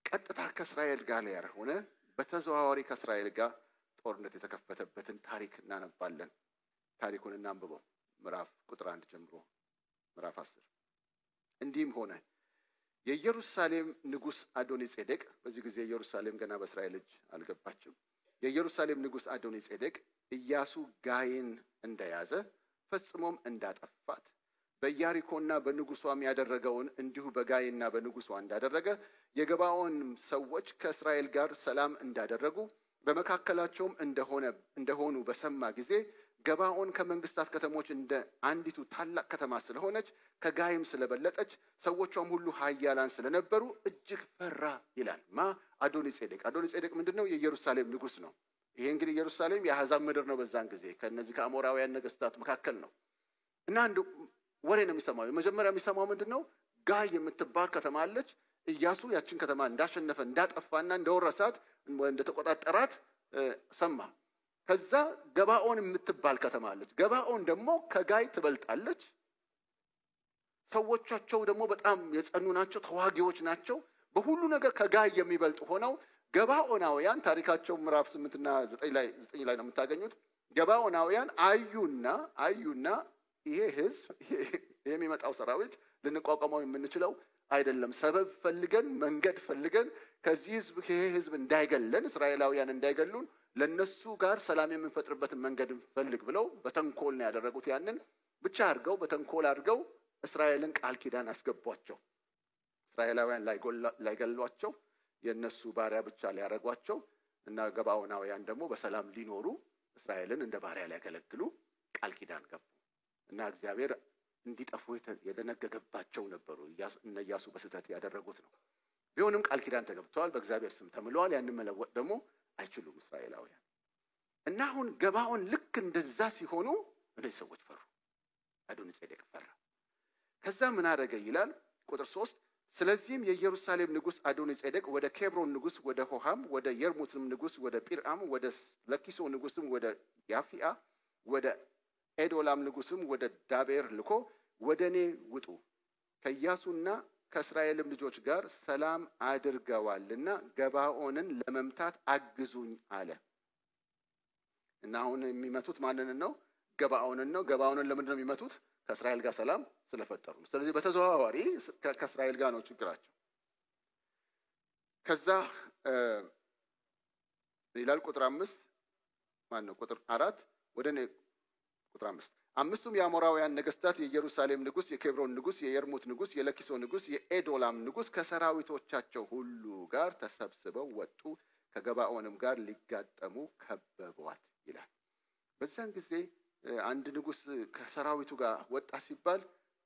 ቀጥታ ከእስራኤል ጋር ያልሆነ በተዘዋዋሪ ከእስራኤል ጋር ጦርነት የተከፈተበትን ታሪክ እናነባለን። ታሪኩን እናንብበው። ምዕራፍ ቁጥር አንድ ጀምሮ ምዕራፍ አስር እንዲህም ሆነ የኢየሩሳሌም ንጉሥ አዶኒ ጼዴቅ፣ በዚህ ጊዜ ኢየሩሳሌም ገና በእስራኤል እጅ አልገባችም። የኢየሩሳሌም ንጉሥ አዶኒ ጼዴቅ ኢያሱ ጋይን እንደያዘ ፈጽሞም እንዳጠፋት በኢያሪኮና በንጉሷም ያደረገውን እንዲሁ በጋይና በንጉሷ እንዳደረገ የገባዖን ሰዎች ከእስራኤል ጋር ሰላም እንዳደረጉ በመካከላቸውም እንደሆነ እንደሆኑ በሰማ ጊዜ ገባዖን ከመንግስታት ከተሞች እንደ አንዲቱ ታላቅ ከተማ ስለሆነች ከጋይም ስለበለጠች ሰዎቿም ሁሉ ኃያላን ስለነበሩ እጅግ ፈራ ይላል። ማ አዶኒ ጼዴቅ። አዶኒ ጼዴቅ ምንድን ነው? የኢየሩሳሌም ንጉሥ ነው። ይሄ እንግዲህ ኢየሩሳሌም የአሕዛብ ምድር ነው። በዛን ጊዜ ከእነዚህ ከአሞራውያን ነገስታት መካከል ነው እና አንድ ወሬ ነው የሚሰማው። የመጀመሪያ የሚሰማው ምንድን ነው? ጋይ የምትባል ከተማ አለች። ኢያሱ ያችን ከተማ እንዳሸነፈ እንዳጠፋና እንደወረሳት እንደተቆጣጠራት ሰማ። ከዛ ገባኦን የምትባል ከተማ አለች። ገባኦን ደግሞ ከጋይ ትበልጣለች። ሰዎቻቸው ደግሞ በጣም የጸኑ ናቸው፣ ተዋጊዎች ናቸው። በሁሉ ነገር ከጋይ የሚበልጡ ሆነው ገባኦናውያን ታሪካቸው ምዕራፍ ስምንትና ዘጠኝ ላይ ዘጠኝ ላይ ነው የምታገኙት። ገባኦናውያን አዩና አዩና ይሄ ህዝብ የሚመጣው ሰራዊት ልንቋቋመው የምንችለው አይደለም። ሰበብ ፈልገን መንገድ ፈልገን ከዚህ ህዝብ ይሄ ህዝብ እንዳይገለን እስራኤላውያን እንዳይገሉን ለነሱ ጋር ሰላም የምንፈጥርበትን መንገድ እንፈልግ ብለው በተንኮል ነው ያደረጉት። ያንን ብቻ አድርገው በተንኮል አድርገው እስራኤልን ቃል ኪዳን አስገቧቸው። እስራኤላውያን ላይገሏቸው የእነሱ ባሪያ ብቻ ሊያደርጓቸው እና ገባዖናውያን ደግሞ በሰላም ሊኖሩ እስራኤልን እንደ ባሪያ ሊያገለግሉ ቃል ኪዳን ገቡ እና እግዚአብሔር እንዲጠፉ የደነገገባቸው ነበሩ። እነ ኢያሱ በስህተት ያደረጉት ነው። ቢሆንም ቃል ኪዳን ተገብተዋል፣ በእግዚአብሔር ስም ተምለዋል። ያንን መለወጥ ደግሞ አይችሉም እስራኤላውያን እና አሁን ገባዖን ልክ እንደዛ ሲሆኑ እነዚህ ሰዎች ፈሩ። አዶኒ ጼዴቅ ፈራ። ከዛ ምን አደረገ ይላል ቁጥር ሶስት ስለዚህም የኢየሩሳሌም ንጉሥ አዶኒ ጼዴቅ ወደ ኬብሮን ንጉሥ ወደ ሆሃም ወደ የርሙትም ንጉሥ ወደ ጲርአም ወደ ለኪሶ ንጉሥም ወደ ያፊአ ወደ ኤዶላም ንጉሥም ወደ ዳቤር ልኮ ወደ እኔ ውጡ ከኢያሱና ከእስራኤልም ልጆች ጋር ሰላም አድርገዋልና ገባኦንን ለመምታት አግዙኝ አለ እና አሁን የሚመቱት ማንን ነው? ገባኦንን ነው። ገባኦንን ለምንድን ነው የሚመቱት? ከእስራኤል ጋር ሰላም ስለፈጠሩ ነው። ስለዚህ በተዘዋዋሪ ከእስራኤል ጋር ነው ችግራቸው። ከዛ ይላል ቁጥር አምስት ማን ነው? ቁጥር አራት ወደ እኔ ቁጥር አምስት አምስቱም የአሞራውያን ነገስታት የኢየሩሳሌም ንጉሥ፣ የኬብሮን ንጉሥ፣ የየርሙት ንጉሥ፣ የለኪሶ ንጉሥ፣ የኤዶላም ንጉሥ ከሰራዊቶቻቸው ሁሉ ጋር ተሰብስበው ወጡ፣ ከገባኦንም ጋር ሊጋጠሙ ከበቧት ይላል። በዛን ጊዜ አንድ ንጉሥ ከሰራዊቱ ጋር ወጣ ሲባል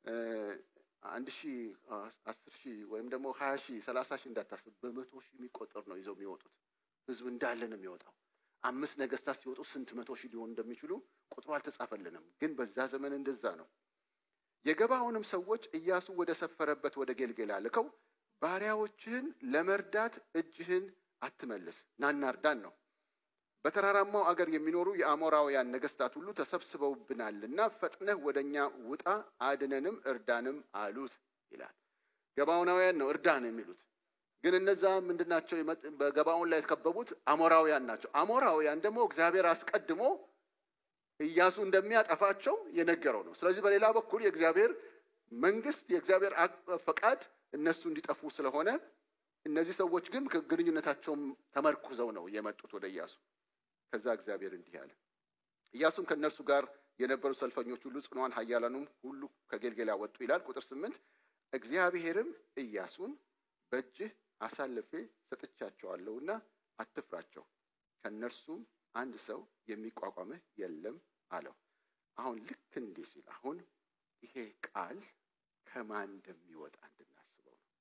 አንድ ሺህ አስር ሺህ ወይም ደግሞ ሀያ ሺህ ሰላሳ ሺህ እንዳታስብ በመቶ ሺህ የሚቆጠር ነው ይዘው የሚወጡት። ህዝብ እንዳለ ነው የሚወጣው። አምስት ነገስታት ሲወጡ ስንት መቶ ሺህ ሊሆኑ እንደሚችሉ ቁጥሩ አልተጻፈልንም፣ ግን በዛ ዘመን እንደዛ ነው። የገባዖንም ሰዎች ኢያሱ ወደ ሰፈረበት ወደ ጌልጌላ ልከው ባሪያዎችህን ለመርዳት እጅህን አትመልስ፣ ናና እርዳን ነው። በተራራማው አገር የሚኖሩ የአሞራውያን ነገስታት ሁሉ ተሰብስበውብናልና ፈጥነህ ወደ እኛ ውጣ፣ አድነንም እርዳንም አሉት ይላል። ገባዖናውያን ነው እርዳን የሚሉት ግን እነዛ ምንድን ናቸው? በገባዖን ላይ የተከበቡት አሞራውያን ናቸው። አሞራውያን ደግሞ እግዚአብሔር አስቀድሞ ኢያሱ እንደሚያጠፋቸው የነገረው ነው። ስለዚህ በሌላ በኩል የእግዚአብሔር መንግስት፣ የእግዚአብሔር ፈቃድ እነሱ እንዲጠፉ ስለሆነ እነዚህ ሰዎች ግን ግንኙነታቸውም ተመርኩዘው ነው የመጡት ወደ ኢያሱ። ከዛ እግዚአብሔር እንዲህ አለ። ኢያሱም ከእነርሱ ጋር የነበሩ ሰልፈኞች ሁሉ ጽኗን ኃያላኑም ሁሉ ከጌልጌላ ወጡ ይላል። ቁጥር ስምንት እግዚአብሔርም ኢያሱን በእጅህ አሳልፌ ሰጥቻቸዋለሁና አትፍራቸው፣ ከእነርሱም አንድ ሰው የሚቋቋምህ የለም አለው። አሁን ልክ እንዲህ ሲል አሁን ይሄ ቃል ከማን እንደሚወጣ እንድናስበው ነው።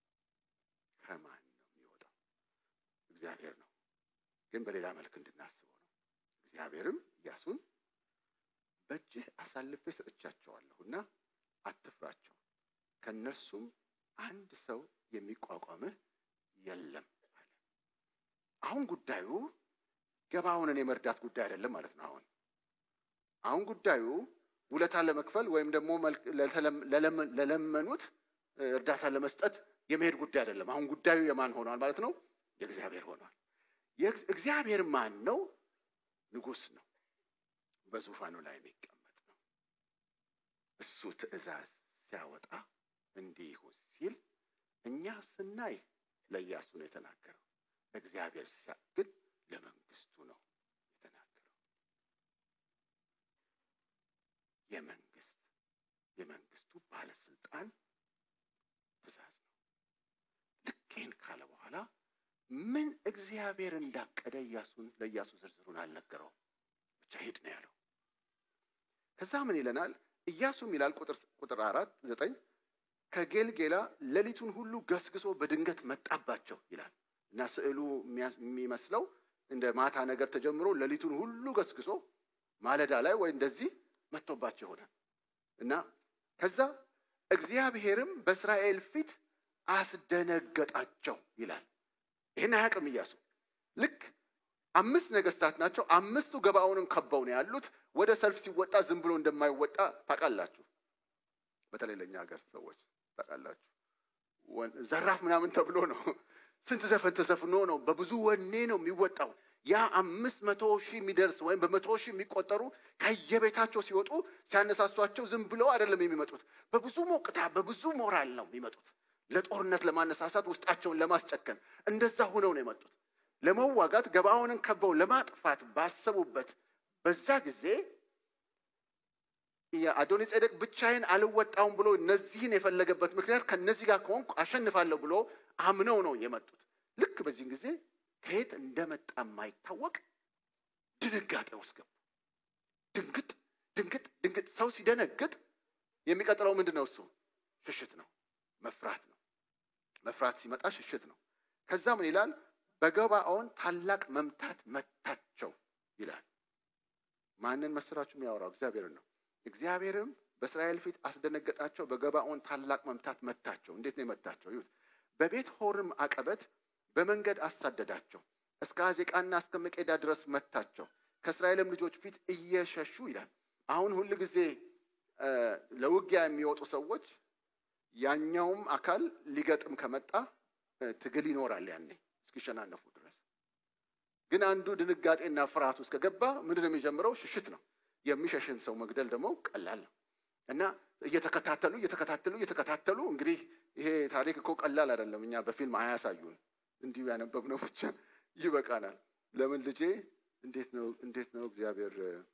ከማን ነው የሚወጣው? እግዚአብሔር ነው፣ ግን በሌላ መልክ እንድናስበው ነው። እግዚአብሔርም ኢያሱን በእጅህ አሳልፌ ሰጥቻቸዋለሁና አትፍራቸው፣ ከእነርሱም አንድ ሰው የሚቋቋምህ የለም አለ። አሁን ጉዳዩ ገባዖንን የመርዳት ጉዳይ አይደለም ማለት ነው። አሁን አሁን ጉዳዩ ውለታ ለመክፈል ወይም ደግሞ ለለመኑት እርዳታ ለመስጠት የመሄድ ጉዳይ አይደለም። አሁን ጉዳዩ የማን ሆኗል ማለት ነው? የእግዚአብሔር ሆኗል። እግዚአብሔር ማን ነው? ንጉሥ ነው። በዙፋኑ ላይ የሚቀመጥ ነው። እሱ ትእዛዝ ሲያወጣ እንዲህ ይሁን ሲል እኛ ስናይ ለኢያሱ ነው የተናገረው። እግዚአብሔር ሲያ ግን ለመንግስቱ ነው የተናገረው። የመንግስት የመንግስቱ ባለስልጣን ትእዛዝ ነው። ልክ ይህን ካለ በኋላ ምን እግዚአብሔር እንዳቀደ ኢያሱን ለኢያሱ ዝርዝሩን አልነገረውም። ብቻ ሂድ ነው ያለው። ከዛ ምን ይለናል? ኢያሱም ይላል ቁጥር ቁጥር አራት ዘጠኝ ከጌልጌላ ሌሊቱን ሁሉ ገስግሶ በድንገት መጣባቸው ይላል እና ስዕሉ የሚመስለው እንደ ማታ ነገር ተጀምሮ ሌሊቱን ሁሉ ገስግሶ ማለዳ ላይ ወይ እንደዚህ መጥቶባቸው ይሆናል እና ከዛ እግዚአብሔርም በእስራኤል ፊት አስደነገጣቸው ይላል። ይህን አያውቅም ኢያሱ። ልክ አምስት ነገስታት ናቸው። አምስቱ ገባዖንን ከበው ነው ያሉት። ወደ ሰልፍ ሲወጣ ዝም ብሎ እንደማይወጣ ታውቃላችሁ። በተለይ ለእኛ ሀገር ሰዎች ታውቃላችሁ። ዘራፍ ምናምን ተብሎ ነው። ስንት ዘፈን ተዘፍኖ ነው። በብዙ ወኔ ነው የሚወጣው። ያ አምስት መቶ ሺህ የሚደርስ ወይም በመቶ ሺህ የሚቆጠሩ ከየቤታቸው ሲወጡ ሲያነሳሷቸው ዝም ብለው አይደለም የሚመጡት። በብዙ ሞቅታ፣ በብዙ ሞራል ነው የሚመጡት። ለጦርነት ለማነሳሳት፣ ውስጣቸውን ለማስጨከን እንደዛ ሆነው ነው የመጡት። ለመዋጋት ገባዖንን ከበው ለማጥፋት ባሰቡበት በዛ ጊዜ የአዶኒ ጼዴቅ ብቻዬን አልወጣውም ብሎ እነዚህን የፈለገበት ምክንያት ከነዚህ ጋር ከሆንኩ አሸንፋለሁ ብሎ አምነው ነው የመጡት። ልክ በዚህን ጊዜ ከየት እንደመጣ የማይታወቅ ድንጋጤ ውስጥ ገቡ። ድንግጥ ድንግጥ ድንግጥ። ሰው ሲደነግጥ የሚቀጥለው ምንድን ነው? እሱ ሽሽት ነው፣ መፍራት ነው። መፍራት ሲመጣ ሽሽት ነው። ከዛ ምን ይላል? በገባዖን ታላቅ መምታት መታቸው ይላል። ማንን መስራችሁ የሚያወራው? እግዚአብሔርን ነው። እግዚአብሔርም በእስራኤል ፊት አስደነገጣቸው፣ በገባዖን ታላቅ መምታት መታቸው። እንዴት ነው የመታቸው? ይሁት በቤት ሆርም አቀበት በመንገድ አሳደዳቸው፣ እስከ አዜቃና እስከ መቄዳ ድረስ መታቸው፣ ከእስራኤልም ልጆች ፊት እየሸሹ ይላል። አሁን ሁል ጊዜ ለውጊያ የሚወጡ ሰዎች ያኛውም አካል ሊገጥም ከመጣ ትግል ይኖራል ያኔ እስኪሸናነፉ ድረስ። ግን አንዱ ድንጋጤና ፍርሃት ውስጥ ከገባ ምንድን ነው የሚጀምረው? ሽሽት ነው። የሚሸሽን ሰው መግደል ደግሞ ቀላል ነው እና እየተከታተሉ እየተከታተሉ እየተከታተሉ እንግዲህ ይሄ ታሪክ እኮ ቀላል አይደለም። እኛ በፊልም አያሳዩን፣ እንዲሁ ያነበብነው ብቻ ይበቃናል። ለምን ልጄ እንዴት ነው እንዴት ነው እግዚአብሔር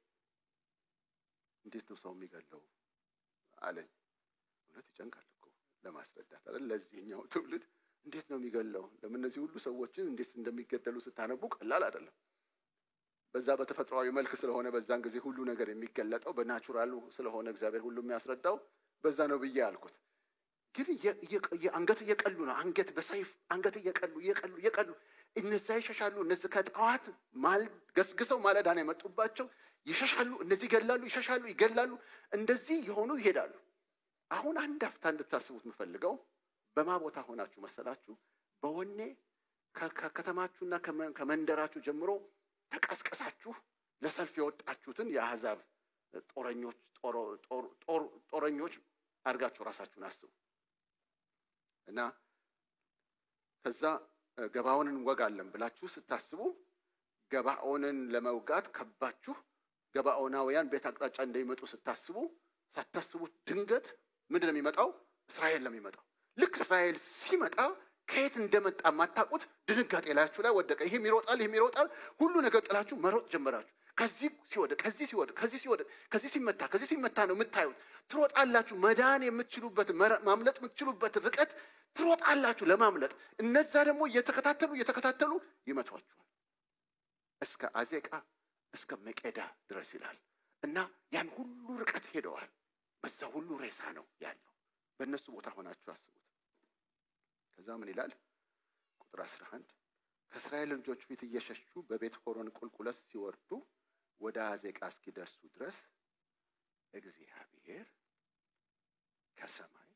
እንዴት ነው ሰው የሚገለው አለኝ። እውነት ይጨንቃል እኮ ለማስረዳት አይደል? ለዚህኛው ትውልድ እንዴት ነው የሚገለው? ለምን እነዚህ ሁሉ ሰዎችን እንዴት እንደሚገደሉ ስታነቡ ቀላል አይደለም። በዛ በተፈጥሯዊ መልክ ስለሆነ በዛን ጊዜ ሁሉ ነገር የሚገለጠው በናቹራሉ ስለሆነ እግዚአብሔር ሁሉ የሚያስረዳው በዛ ነው ብዬ አልኩት። ግን አንገት እየቀሉ ነው። አንገት በሰይፍ አንገት እየቀሉ እየቀሉ እየቀሉ እነዛ ይሸሻሉ። እነዚህ ከጠዋት ገስግሰው ማለዳ ነው የመጡባቸው። ይሸሻሉ፣ እነዚህ ይገላሉ፣ ይሸሻሉ፣ ይገላሉ። እንደዚህ የሆኑ ይሄዳሉ። አሁን አንድ አፍታ እንድታስቡት የምፈልገው በማ ቦታ ሆናችሁ መሰላችሁ? በወኔ ከከተማችሁና ከመንደራችሁ ጀምሮ ተቀስቀሳችሁ ለሰልፍ የወጣችሁትን የአሕዛብ ጦረኞች ጦረኞች አድርጋችሁ ራሳችሁን አስቡ እና ከዛ ገባዖንን እንወጋለን ብላችሁ ስታስቡ ገባዖንን ለመውጋት ከባችሁ ገባዖናውያን ቤት አቅጣጫ እንደሚመጡ ስታስቡ ሳታስቡት ድንገት ምንድን ነው የሚመጣው? እስራኤል ነው የሚመጣው። ልክ እስራኤል ሲመጣ ከየት እንደመጣ የማታውቁት ድንጋጤ ላያችሁ ላይ ወደቀ። ይህም ይሮጣል፣ ይህም ይሮጣል። ሁሉ ነገር ጥላችሁ መሮጥ ጀመራችሁ። ከዚህ ሲወድቅ፣ ከዚህ ሲወድቅ፣ ከዚህ ሲወድቅ፣ ከዚህ ሲመታ፣ ከዚህ ሲመታ ነው የምታዩት። ትሮጣላችሁ። መዳን የምትችሉበት ማምለጥ የምትችሉበት ርቀት ትሮጣላችሁ ለማምለጥ። እነዛ ደግሞ እየተከታተሉ እየተከታተሉ ይመቷችኋል። እስከ አዜቃ እስከ መቄዳ ድረስ ይላል እና ያን ሁሉ ርቀት ሄደዋል። በዛ ሁሉ ሬሳ ነው ያለው። በእነሱ ቦታ ሆናችሁ አስቡት። ከዛ ምን ይላል? ቁጥር አስራ አንድ ከእስራኤል ልጆች ፊት እየሸሹ በቤት ሆሮን ቁልቁለት ሲወርዱ ወደ አዜቃ እስኪደርሱ ድረስ እግዚአብሔር ከሰማይ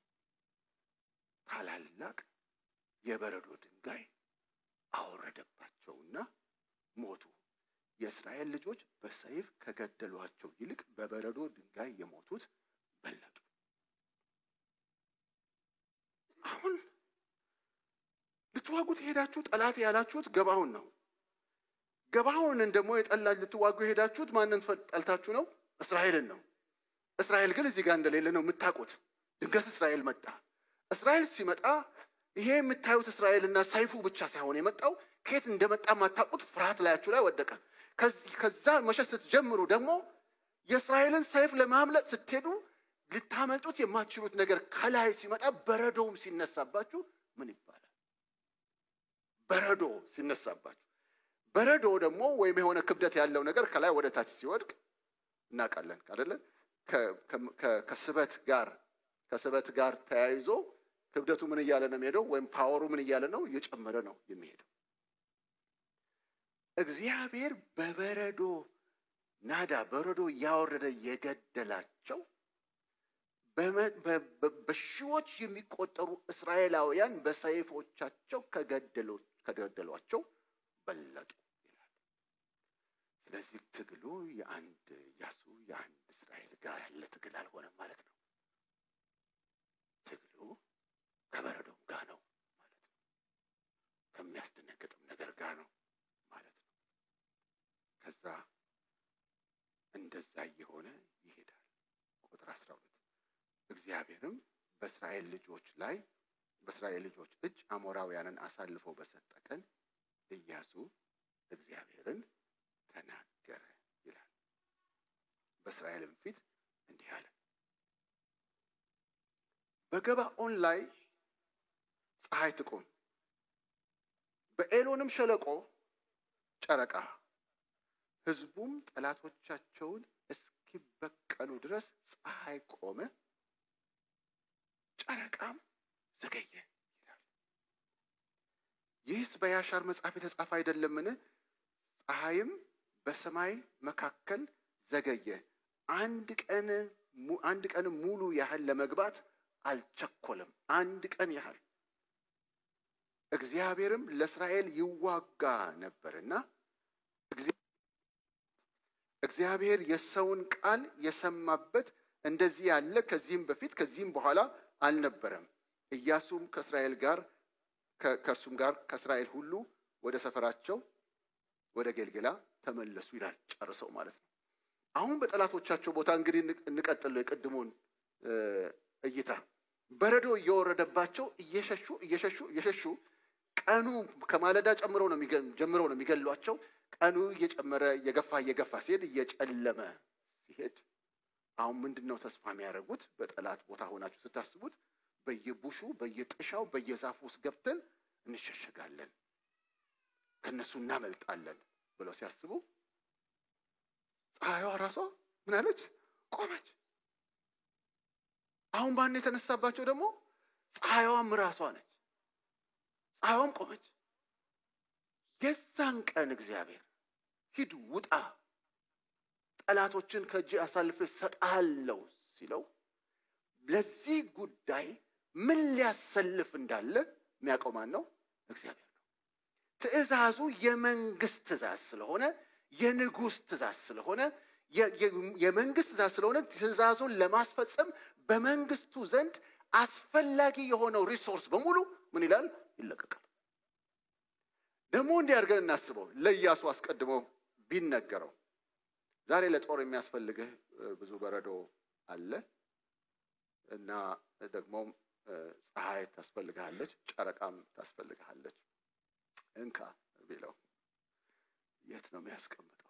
ታላላቅ የበረዶ ድንጋይ አወረደባቸውና ሞቱ። የእስራኤል ልጆች በሰይፍ ከገደሏቸው ይልቅ በበረዶ ድንጋይ የሞቱት በለጡ። አሁን ልትዋጉ የሄዳችሁ ጠላት ያላችሁት ገባውን ነው። ገባውንን ደግሞ የጠላ ልትዋጉ የሄዳችሁት ማንን ጠልታችሁ ነው? እስራኤልን ነው። እስራኤል ግን እዚህ ጋር እንደሌለ ነው የምታውቁት። ድንገት እስራኤል መጣ። እስራኤል ሲመጣ ይሄ የምታዩት እስራኤልና ሰይፉ ብቻ ሳይሆን የመጣው ከየት እንደመጣ የማታውቁት ፍርሃት ላያችሁ ላይ ወደቀ። ከዛ መሸት ስትጀምሩ ደግሞ የእስራኤልን ሰይፍ ለማምለጥ ስትሄዱ ልታመልጡት የማትችሉት ነገር ከላይ ሲመጣ በረዶውም ሲነሳባችሁ ምን ይባላል? በረዶ ሲነሳባችሁ በረዶ ደግሞ ወይም የሆነ ክብደት ያለው ነገር ከላይ ወደ ታች ሲወድቅ እናውቃለን አይደለ? ከስበት ጋር ከስበት ጋር ተያይዞ ክብደቱ ምን እያለ ነው የሚሄደው? ወይም ፓወሩ ምን እያለ ነው? እየጨመረ ነው የሚሄደው። እግዚአብሔር በበረዶ ናዳ በረዶ እያወረደ የገደላቸው በሺዎች የሚቆጠሩ እስራኤላውያን በሰይፎቻቸው ከገደሏቸው በለጡ ይላል። ስለዚህ ትግሉ የአንድ ኢያሱ የአንድ እስራኤል ጋር ያለ ትግል አልሆነም ማለት ነው። ትግሉ ከበረዶም ጋር ነው ማለት ነው። ከሚያስደነግጥም ነገር ጋር ነው ማለት ነው። ከዛ እንደዛ እየሆነ ይሄዳል። ቁጥር አስራ ሁለት እግዚአብሔርም በእስራኤል ልጆች ላይ በእስራኤል ልጆች እጅ አሞራውያንን አሳልፎ በሰጠ ቀን ኢያሱ እግዚአብሔርን ተናገረ ይላል። በእስራኤልም ፊት እንዲህ አለ። በገባኦን ላይ ፀሐይ ትቁም፣ በኤሎንም ሸለቆ ጨረቃ፣ ሕዝቡም ጠላቶቻቸውን እስኪበቀሉ ድረስ ፀሐይ ቆመ፣ ጨረቃም ዘገየ ይላል። ይህስ በያሻር መጽሐፍ የተጻፈ አይደለምን? ፀሐይም በሰማይ መካከል ዘገየ፣ አንድ ቀን አንድ ቀን ሙሉ ያህል ለመግባት አልቸኮለም። አንድ ቀን ያህል እግዚአብሔርም ለእስራኤል ይዋጋ ነበርና እግዚአብሔር የሰውን ቃል የሰማበት እንደዚህ ያለ ከዚህም በፊት ከዚህም በኋላ አልነበረም። ኢያሱም ከእስራኤል ጋር ከእርሱም ጋር ከእስራኤል ሁሉ ወደ ሰፈራቸው ወደ ጌልጌላ ተመለሱ ይላል። ጨርሰው ማለት ነው። አሁን በጠላቶቻቸው ቦታ እንግዲህ እንቀጥል የቅድሙን እይታ በረዶ እየወረደባቸው እየሸሹ እየሸሹ እየሸሹ ቀኑ ከማለዳ ጨምረው ነው ጀምረው ነው የሚገሏቸው። ቀኑ እየጨመረ እየገፋ እየገፋ ሲሄድ እየጨለመ ሲሄድ አሁን ምንድን ነው ተስፋ የሚያደርጉት? በጠላት ቦታ ሆናችሁ ስታስቡት በየቡሹ በየጥሻው በየዛፉ ውስጥ ገብተን እንሸሸጋለን፣ ከእነሱ እናመልጣለን ብለው ሲያስቡ ፀሐይዋ ራሷ ምን አለች? ቆመች። አሁን ባን የተነሳባቸው ደግሞ ፀሐይዋም ራሷ ነች። ፀሐይዋም ቆመች። የዛን ቀን እግዚአብሔር ሂድ ውጣ፣ ጠላቶችን ከእጅ አሳልፌ ሰጣለው ሲለው ለዚህ ጉዳይ ምን ሊያሰልፍ እንዳለ የሚያውቀው ማን ነው? እግዚአብሔር ነው። ትእዛዙ የመንግስት ትእዛዝ ስለሆነ የንጉሥ ትእዛዝ ስለሆነ የመንግስት ትእዛዝ ስለሆነ ትእዛዙን ለማስፈጸም በመንግስቱ ዘንድ አስፈላጊ የሆነው ሪሶርስ በሙሉ ምን ይላል? ይለቀቃል። ደግሞ እንዲህ አድርገን እናስበው። ለኢያሱ አስቀድሞ ቢነገረው ዛሬ ለጦር የሚያስፈልግህ ብዙ በረዶ አለ እና ደግሞም ፀሐይ ታስፈልግሃለች፣ ጨረቃም ታስፈልግሃለች። እንካ ቢለው የት ነው የሚያስቀምጠው?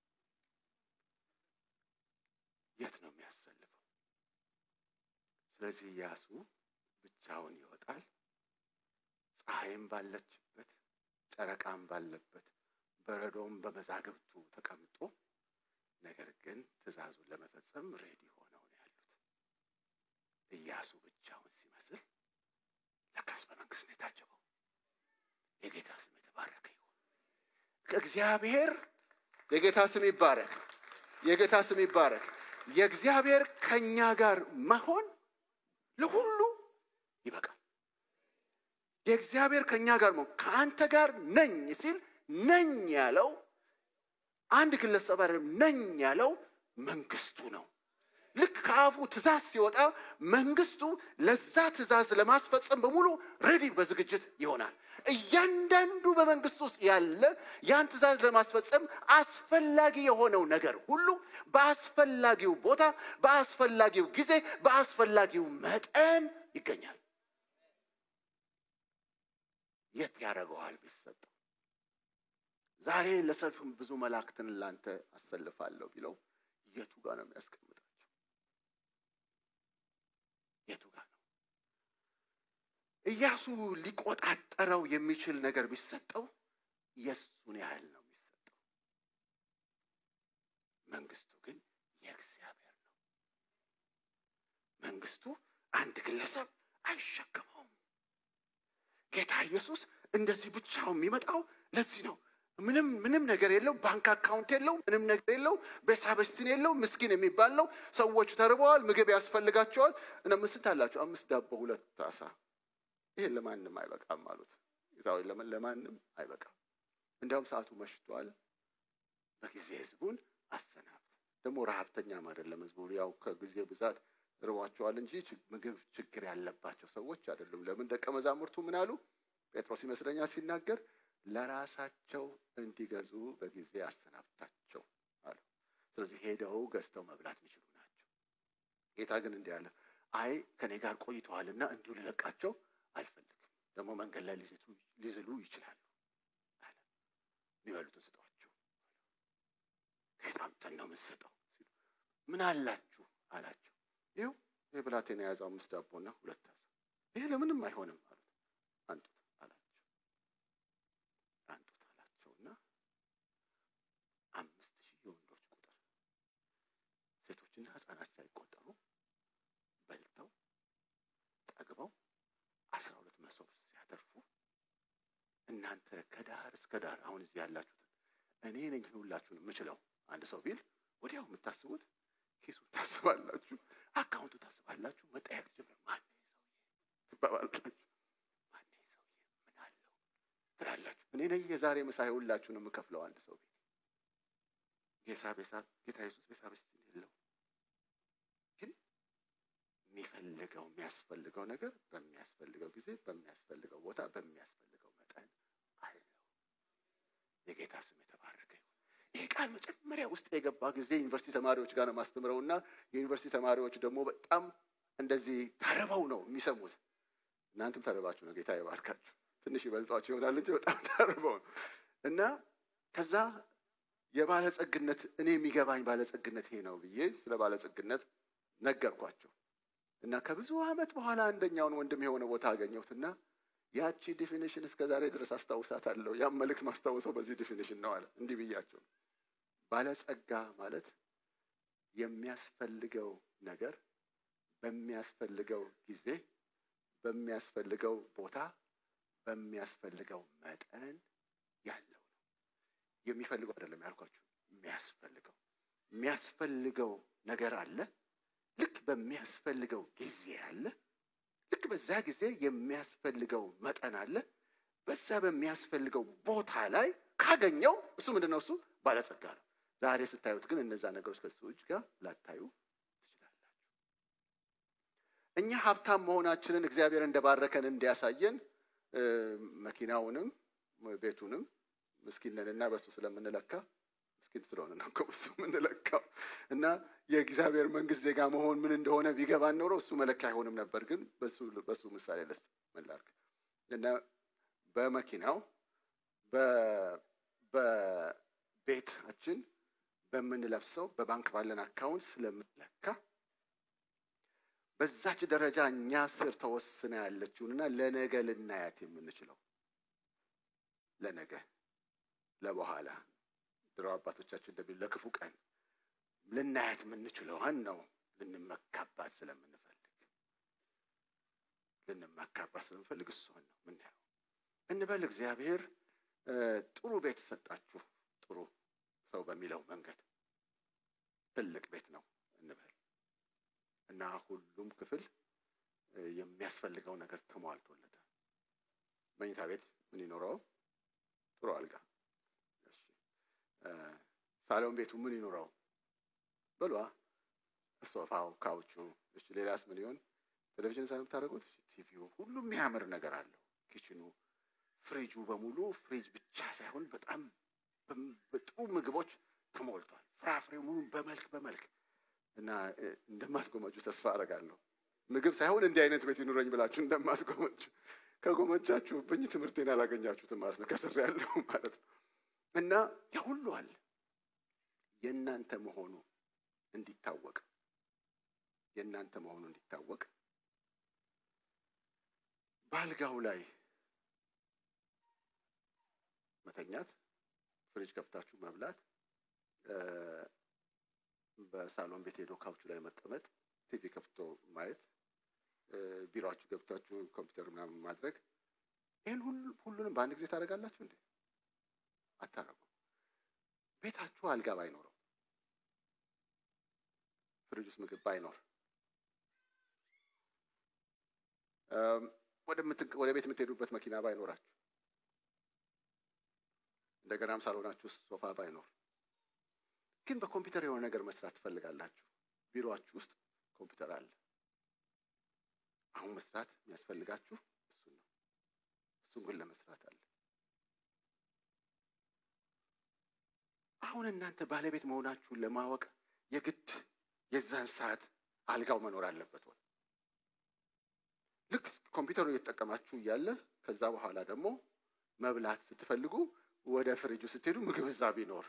የት ነው የሚያሰልፈው? ስለዚህ ኢያሱ ብቻውን ይወጣል። ፀሐይም ባለችበት ጨረቃም ባለበት በረዶም በመዛግብቱ ተቀምጦ ነገር ግን ትእዛዙን ለመፈጸም ሬዲ ሆነው ነው ያሉት። ኢያሱ ብቻውን ሲመስል ለካስ በመንግስት ነው የታጀበው። የጌታ ስም የተባረከ ይሁን። ከእግዚአብሔር የጌታ ስም ይባረክ። የጌታ ስም ይባረክ። የእግዚአብሔር ከእኛ ጋር መሆን ለሁሉ ይበቃል። የእግዚአብሔር ከእኛ ጋር መሆን ከአንተ ጋር ነኝ ሲል ነኝ ያለው አንድ ግለሰብ አይደለም። ነኝ ያለው መንግስቱ ነው። ልክ ከአፉ ትእዛዝ ሲወጣ መንግስቱ ለዛ ትእዛዝ ለማስፈጸም በሙሉ ሬዲ በዝግጅት ይሆናል። እያንዳንዱ በመንግስቱ ውስጥ ያለ ያን ትእዛዝ ለማስፈጸም አስፈላጊ የሆነው ነገር ሁሉ በአስፈላጊው ቦታ፣ በአስፈላጊው ጊዜ፣ በአስፈላጊው መጠን ይገኛል። የት ያደርገዋል ቢሰጠው? ዛሬ ለሰልፍ ብዙ መላእክትን ላንተ አሰልፋለሁ ቢለው የቱ ጋር ነው የሚያስቀምጣቸው? የቱ ጋር ነው? ኢያሱ ሊቆጣጠረው የሚችል ነገር ቢሰጠው የእሱን ያህል ነው የሚሰጠው። መንግስቱ ግን የእግዚአብሔር ነው። መንግስቱ አንድ ግለሰብ አይሸከመውም። ጌታ ኢየሱስ እንደዚህ ብቻው የሚመጣው ለዚህ ነው። ምንም ምንም ነገር የለው፣ ባንክ አካውንት የለው፣ ምንም ነገር የለው፣ ቤሳበስቲን የለው፣ ምስኪን የሚባል ነው። ሰዎች ተርበዋል፣ ምግብ ያስፈልጋቸዋል። እና ምስት አላቸው አምስት ዳቦ ሁለት አሳ፣ ይሄን ለማንም አይበቃም አሉት። ጌታዊ ለማንም አይበቃም፣ እንዲያውም ሰዓቱ መሽቷል፣ በጊዜ ህዝቡን አሰናብት። ደግሞ ረሀብተኛም አይደለም ህዝቡ፣ ያው ከጊዜ ብዛት ርቧቸዋል እንጂ ምግብ ችግር ያለባቸው ሰዎች አይደሉም። ለምን ደቀ መዛሙርቱ ምን አሉ? ጴጥሮስ ይመስለኛል ሲናገር ለራሳቸው እንዲገዙ በጊዜ አሰናብታቸው አሉ። ስለዚህ ሄደው ገዝተው መብላት የሚችሉ ናቸው። ጌታ ግን እንዲህ አለ፣ አይ ከኔ ጋር ቆይተዋልና እንዲሁ ልለቃቸው አልፈልግም። ደግሞ መንገድ ላይ ሊዝሉ ይችላሉ አለ። የሚበሉትን ስጧቸው። ከየት አምጥተን ነው የምንሰጠው? ምን አላችሁ አላቸው። ይኸው ይህ ብላቴና የያዘው አምስት ዳቦና ሁለት አሳ፣ ይሄ ለምንም አይሆንም አሉት። አንጡት አላቸው። አንጡት አላቸውና አምስት ሺህ የወንዶች ቁጥር ሴቶችና ሕፃናት ሳይቆጠሩ በልተው ጠግበው አስራ ሁለት መሶብ ሲያተርፉ እናንተ ከዳር እስከ ዳር አሁን እዚህ ያላችሁትን እኔ ነኝ ሁላችሁን የምችለው አንድ ሰው ቢል ወዲያው የምታስቡት ኪሱ ታስባላችሁ፣ አካውንቱ ታስባላችሁ፣ መጠየቅ ጀምር ማን ሰውዬ ትባባላችሁ። ማን ሰውዬ ምን አለው ትላላችሁ። እኔ ነኝ የዛሬ ምሳ ሁላችሁን የምከፍለው አንድ ሰው ቤት ጌሳ ቤሳ ጌታ ኢየሱስ ቤሳ ቤስ የለው ግን የሚፈልገው የሚያስፈልገው ነገር በሚያስፈልገው ጊዜ በሚያስፈልገው ቦታ በሚያስፈልገው መጠን አለው። የጌታ ስም የተባረከ ይሁን። ይህ ቃል መጀመሪያ ውስጥ የገባ ጊዜ ዩኒቨርሲቲ ተማሪዎች ጋር ነው ማስተምረው እና የዩኒቨርሲቲ ተማሪዎች ደግሞ በጣም እንደዚህ ተርበው ነው የሚሰሙት። እናንተም ተርባችሁ ነው፣ ጌታ ይባርካችሁ። ትንሽ ይበልጧችሁ ይሆናል እንጂ በጣም ተርበው ነው እና ከዛ የባለጸግነት እኔ የሚገባኝ ባለጸግነት ይሄ ነው ብዬ ስለ ባለጸግነት ነገርኳቸው እና ከብዙ ዓመት በኋላ አንደኛውን ወንድም የሆነ ቦታ አገኘሁትና ያቺ ዲፊኒሽን እስከ ዛሬ ድረስ አስታውሳታለሁ። ያም መልእክት ማስታውሰው በዚህ ዲፊኒሽን ነው አለ። እንዲህ ብያቸው ባለጸጋ ማለት የሚያስፈልገው ነገር በሚያስፈልገው ጊዜ በሚያስፈልገው ቦታ በሚያስፈልገው መጠን ያለው ነው። የሚፈልገው አይደለም ያልኳችሁ፣ የሚያስፈልገው የሚያስፈልገው ነገር አለ። ልክ በሚያስፈልገው ጊዜ አለ። ልክ በዛ ጊዜ የሚያስፈልገው መጠን አለ። በዛ በሚያስፈልገው ቦታ ላይ ካገኘው እሱ ምንድን ነው? እሱ ባለጸጋ ነው። ዛሬ ስታዩት ግን እነዛ ነገሮች ከሱ እጅ ጋር ላታዩ ትችላላችሁ። እኛ ሀብታም መሆናችንን እግዚአብሔር እንደባረከን እንዲያሳየን መኪናውንም ቤቱንም ምስኪንንና በሱ ስለምንለካ ምስኪን ስለሆነ ነው እኮ በሱ የምንለካው እና የእግዚአብሔር መንግስት ዜጋ መሆን ምን እንደሆነ ቢገባን ኖሮ እሱ መለኪያ አይሆንም ነበር። ግን በሱ ምሳሌ ልስጥ ምን ላድርግ እና በመኪናው በቤታችን በምንለብሰው በባንክ ባለን አካውንት ስለምንለካ በዛች ደረጃ እኛ ስር ተወስነ ያለችውንና ለነገ ልናያት የምንችለው ለነገ ለበኋላ ድሮ አባቶቻችን እንደሚሉ ለክፉ ቀን ልናያት የምንችለዋን ነው ልንመካባት ስለምንፈልግ ልንመካባት ስለምንፈልግ እሷን ነው ምናየው እንበል። እግዚአብሔር ጥሩ ቤት ሰጣችሁ፣ ጥሩ ሰው በሚለው መንገድ ትልቅ ቤት ነው እንበል እና ሁሉም ክፍል የሚያስፈልገው ነገር ተሟልቶለታል። መኝታ ቤት ምን ይኖረው? ጥሩ አልጋ። ሳሎን ቤቱ ምን ይኖረው? በሏ ሶፋው፣ ካውቹ፣ እሺ ሌላስ ምን ይሆን? ቴሌቪዥን ሳይሆን የምታደርጉት ቲቪው፣ ሁሉም የሚያምር ነገር አለው። ኪችኑ፣ ፍሪጁ በሙሉ ፍሪጅ ብቻ ሳይሆን በጣም በጥሩ ምግቦች ተሞልቷል። ፍራፍሬው ሙሉ በመልክ በመልክ እና እንደማትጎመጁ ተስፋ አደርጋለሁ። ምግብ ሳይሆን እንዲህ አይነት ቤት ይኑረኝ ብላችሁ እንደማትጎመጁ ከጎመጃችሁብኝ ትምህርቴን አላገኛችሁትም ማለት ነው። ከስር ያለው ማለት ነው። እና ያ ሁሉ አለ የእናንተ መሆኑ እንዲታወቅ የእናንተ መሆኑ እንዲታወቅ በአልጋው ላይ መተኛት፣ ፍሪጅ ከፍታችሁ መብላት፣ በሳሎን ቤት ሄዶ ካውቹ ላይ መቀመጥ፣ ቲቪ ከፍቶ ማየት፣ ቢሮችሁ ገብታችሁ ኮምፒውተር ምናምን ማድረግ ይህን ሁሉንም በአንድ ጊዜ ታደርጋላችሁ እንዴ? አታረጉ። ቤታችሁ አልጋ ባይኖረው፣ ፍሪጅ ውስጥ ምግብ ባይኖር፣ ወደ ቤት የምትሄዱበት መኪና ባይኖራችሁ፣ እንደገናም ሳሎናችሁ ውስጥ ሶፋ ባይኖር፣ ግን በኮምፒውተር የሆነ ነገር መስራት ትፈልጋላችሁ። ቢሮአችሁ ውስጥ ኮምፒውተር አለ። አሁን መስራት የሚያስፈልጋችሁ እሱን ነው። እሱን ግን ለመስራት አለ። አሁን እናንተ ባለቤት መሆናችሁን ለማወቅ የግድ የዛን ሰዓት አልጋው መኖር አለበት ወይ? ልክ ኮምፒውተሩ እየተጠቀማችሁ እያለ ከዛ በኋላ ደግሞ መብላት ስትፈልጉ ወደ ፍሪጁ ስትሄዱ ምግብ እዛ ቢኖር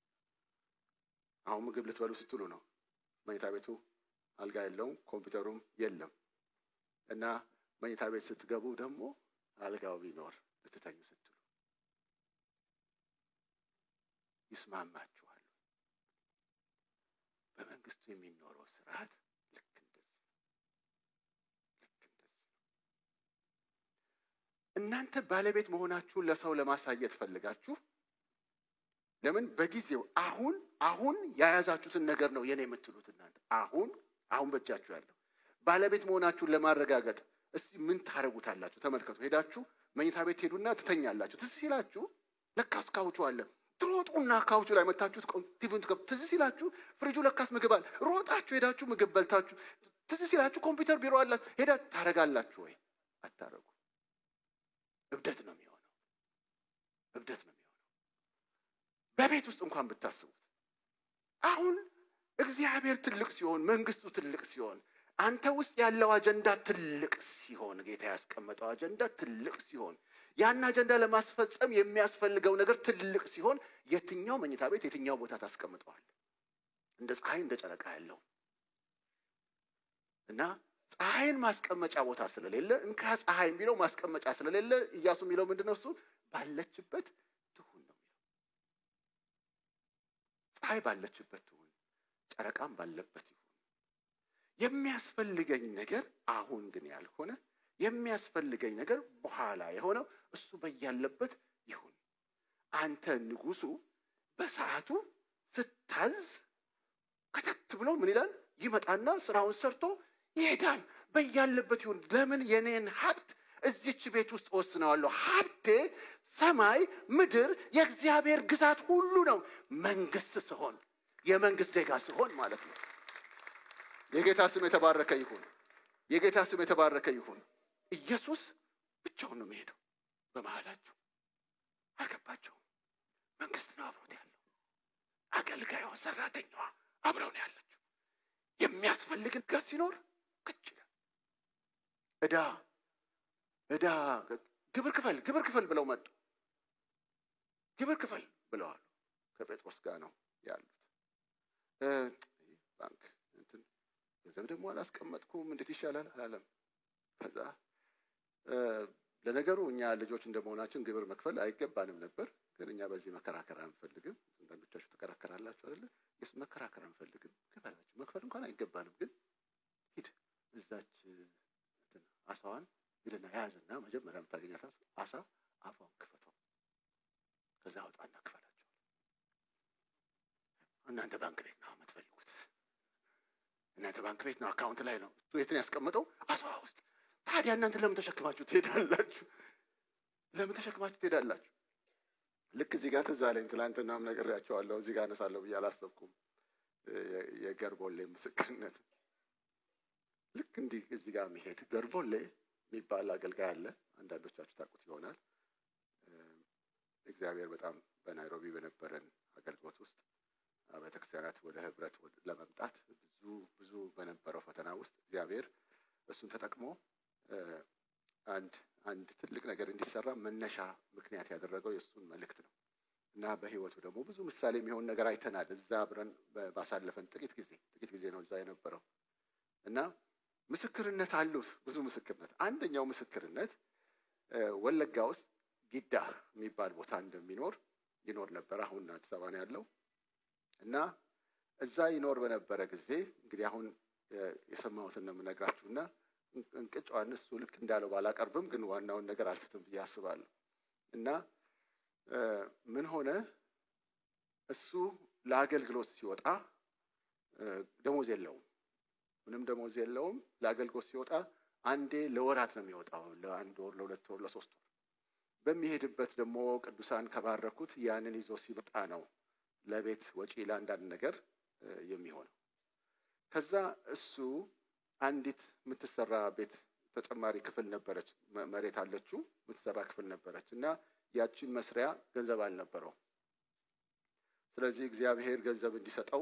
አሁን ምግብ ልትበሉ ስትሉ ነው መኝታ ቤቱ አልጋ የለውም፣ ኮምፒውተሩም የለም እና መኝታ ቤት ስትገቡ ደግሞ አልጋው ቢኖር ልትተኙ ስትሉ ይስማማችኋል። በመንግስቱ የሚኖረው ስርዓት ልክ እንደዚህ ልክ እንደዚህ እናንተ ባለቤት መሆናችሁን ለሰው ለማሳየት ፈልጋችሁ ለምን በጊዜው አሁን አሁን የያዛችሁትን ነገር ነው የኔ የምትሉት እናንተ አሁን አሁን በእጃችሁ ያለው ባለቤት መሆናችሁን ለማረጋገጥ እስቲ ምን ታደርጉታላችሁ? ተመልከቱ። ሄዳችሁ መኝታ ቤት ሄዱና ትተኛላችሁ። ትዝ ሲላችሁ ለካስ ካውቹ አለ። ትሮጡና ካውቹ ላይ መታችሁ ቲቪን ትከፍቱ። ትዝ ሲላችሁ ፍሪጁ ለካስ ምግብ አለ። ሮጣችሁ ሄዳችሁ ምግብ በልታችሁ። ትዝ ሲላችሁ ኮምፒውተር ቢሮ አላችሁ። ሄዳችሁ ታረጋላችሁ ወይ? አታረጉ። እብደት ነው የሚሆነው። እብደት ነው የሚሆነው። በቤት ውስጥ እንኳን ብታስቡት አሁን እግዚአብሔር ትልቅ ሲሆን መንግስቱ ትልቅ ሲሆን አንተ ውስጥ ያለው አጀንዳ ትልቅ ሲሆን ጌታ ያስቀመጠው አጀንዳ ትልቅ ሲሆን ያን አጀንዳ ለማስፈጸም የሚያስፈልገው ነገር ትልቅ ሲሆን የትኛው መኝታ ቤት የትኛው ቦታ ታስቀምጠዋል? እንደ ፀሐይ እንደ ጨረቃ ያለው እና ፀሐይን ማስቀመጫ ቦታ ስለሌለ እንካ ፀሐይ የሚለው ማስቀመጫ ስለሌለ እያሱ የሚለው ምንድን ነው? እሱ ባለችበት ትሁን ነው የሚለው። ፀሐይ ባለችበት ትሁን፣ ጨረቃም ባለበት ይሁን። የሚያስፈልገኝ ነገር አሁን ግን ያልሆነ የሚያስፈልገኝ ነገር በኋላ የሆነው እሱ በያለበት ይሁን። አንተ ንጉሱ በሰዓቱ ስታዝ ከተት ብሎ ምን ይላል? ይመጣና ስራውን ሰርቶ ይሄዳል። በያለበት ይሁን። ለምን የኔን ሀብት እዚች ቤት ውስጥ ወስነዋለሁ። ሀብቴ ሰማይ ምድር የእግዚአብሔር ግዛት ሁሉ ነው። መንግስት ስሆን የመንግስት ዜጋ ስሆን ማለት ነው። የጌታ ስም የተባረከ ይሁን። የጌታ ስም የተባረከ ይሁን። ኢየሱስ ብቻውን ነው የሚሄደው። በመሃላቸው አልገባቸውም። መንግስት ነው አብሮት ያለው። አገልጋዩዋ፣ ሰራተኛዋ አብረው ነው ያለችው። የሚያስፈልግ ነገር ሲኖር ክች እዳ እዳ ግብር ክፈል ግብር ክፈል ብለው መጡ። ግብር ክፈል ብለዋል። ከጴጥሮስ ጋር ነው ያሉት። ባንክ እንትን ገንዘብ ደግሞ አላስቀመጥኩም እንዴት ይሻላል አላለም። ከዛ ለነገሩ እኛ ልጆች እንደመሆናችን ግብር መክፈል አይገባንም ነበር፣ ግን እኛ በዚህ መከራከር አንፈልግም። አንዳንዶቻችሁ ተከራከራላችሁ አይደለ? የስ መከራከር አንፈልግም። ክፈላችሁ መክፈል እንኳን አይገባንም፣ ግን ሂድ እዛች እንትን አሳዋን ሂድና ያዝና መጀመሪያ የምታገኛት አሳ አፏን ክፈተው፣ ከዛ አውጣና ክፈላቸው። እናንተ ባንክ ቤት ነው የምትፈልጉት፣ እናንተ ባንክ ቤት ነው አካውንት ላይ ነው እሱ የትን ያስቀመጠው አሳዋ ውስጥ ታዲያ እናንተ ለምን ተሸክማችሁ ትሄዳላችሁ? ለምን ተሸክማችሁ ትሄዳላችሁ? ልክ እዚህ ጋር ትዝ አለኝ። ትናንትናም ነግሬያቸዋለሁ። እዚህ ጋር አነሳለሁ ብዬ አላሰብኩም። የገርቦሌ ምስክርነት ልክ እንዲህ እዚህ ጋር የሚሄድ ገርቦሌ የሚባል አገልጋይ አለ። አንዳንዶቻችሁ ታውቁት ይሆናል። እግዚአብሔር በጣም በናይሮቢ በነበረን አገልግሎት ውስጥ ቤተክርስቲያናት ወደ ህብረት ለመምጣት ብዙ ብዙ በነበረው ፈተና ውስጥ እግዚአብሔር እሱን ተጠቅሞ አንድ አንድ ትልቅ ነገር እንዲሰራ መነሻ ምክንያት ያደረገው የእሱን መልእክት ነው እና በህይወቱ ደግሞ ብዙ ምሳሌ የሚሆን ነገር አይተናል። እዛ አብረን ባሳለፈን ጥቂት ጊዜ ጥቂት ጊዜ ነው እዛ የነበረው እና ምስክርነት አሉት ብዙ ምስክርነት። አንደኛው ምስክርነት ወለጋ ውስጥ ጊዳ የሚባል ቦታ እንደሚኖር ይኖር ነበር። አሁን አዲስ አበባ ነው ያለው እና እዛ ይኖር በነበረ ጊዜ እንግዲህ አሁን የሰማሁትን ነው የምነግራችሁ እና እንቅጫዋን እሱ ልክ እንዳለው ባላቀርብም ግን ዋናውን ነገር አልስትም ብዬ አስባለሁ። እና ምን ሆነ እሱ ለአገልግሎት ሲወጣ ደሞዝ የለውም፣ ምንም ደሞዝ የለውም። ለአገልግሎት ሲወጣ አንዴ ለወራት ነው የሚወጣው፣ ለአንድ ወር፣ ለሁለት ወር፣ ለሶስት ወር። በሚሄድበት ደግሞ ቅዱሳን ከባረኩት ያንን ይዞ ሲመጣ ነው ለቤት ወጪ ለአንዳንድ ነገር የሚሆነው። ከዛ እሱ አንዲት የምትሰራ ቤት ተጨማሪ ክፍል ነበረች፣ መሬት አለችው፣ የምትሰራ ክፍል ነበረች እና ያችን መስሪያ ገንዘብ አልነበረው። ስለዚህ እግዚአብሔር ገንዘብ እንዲሰጠው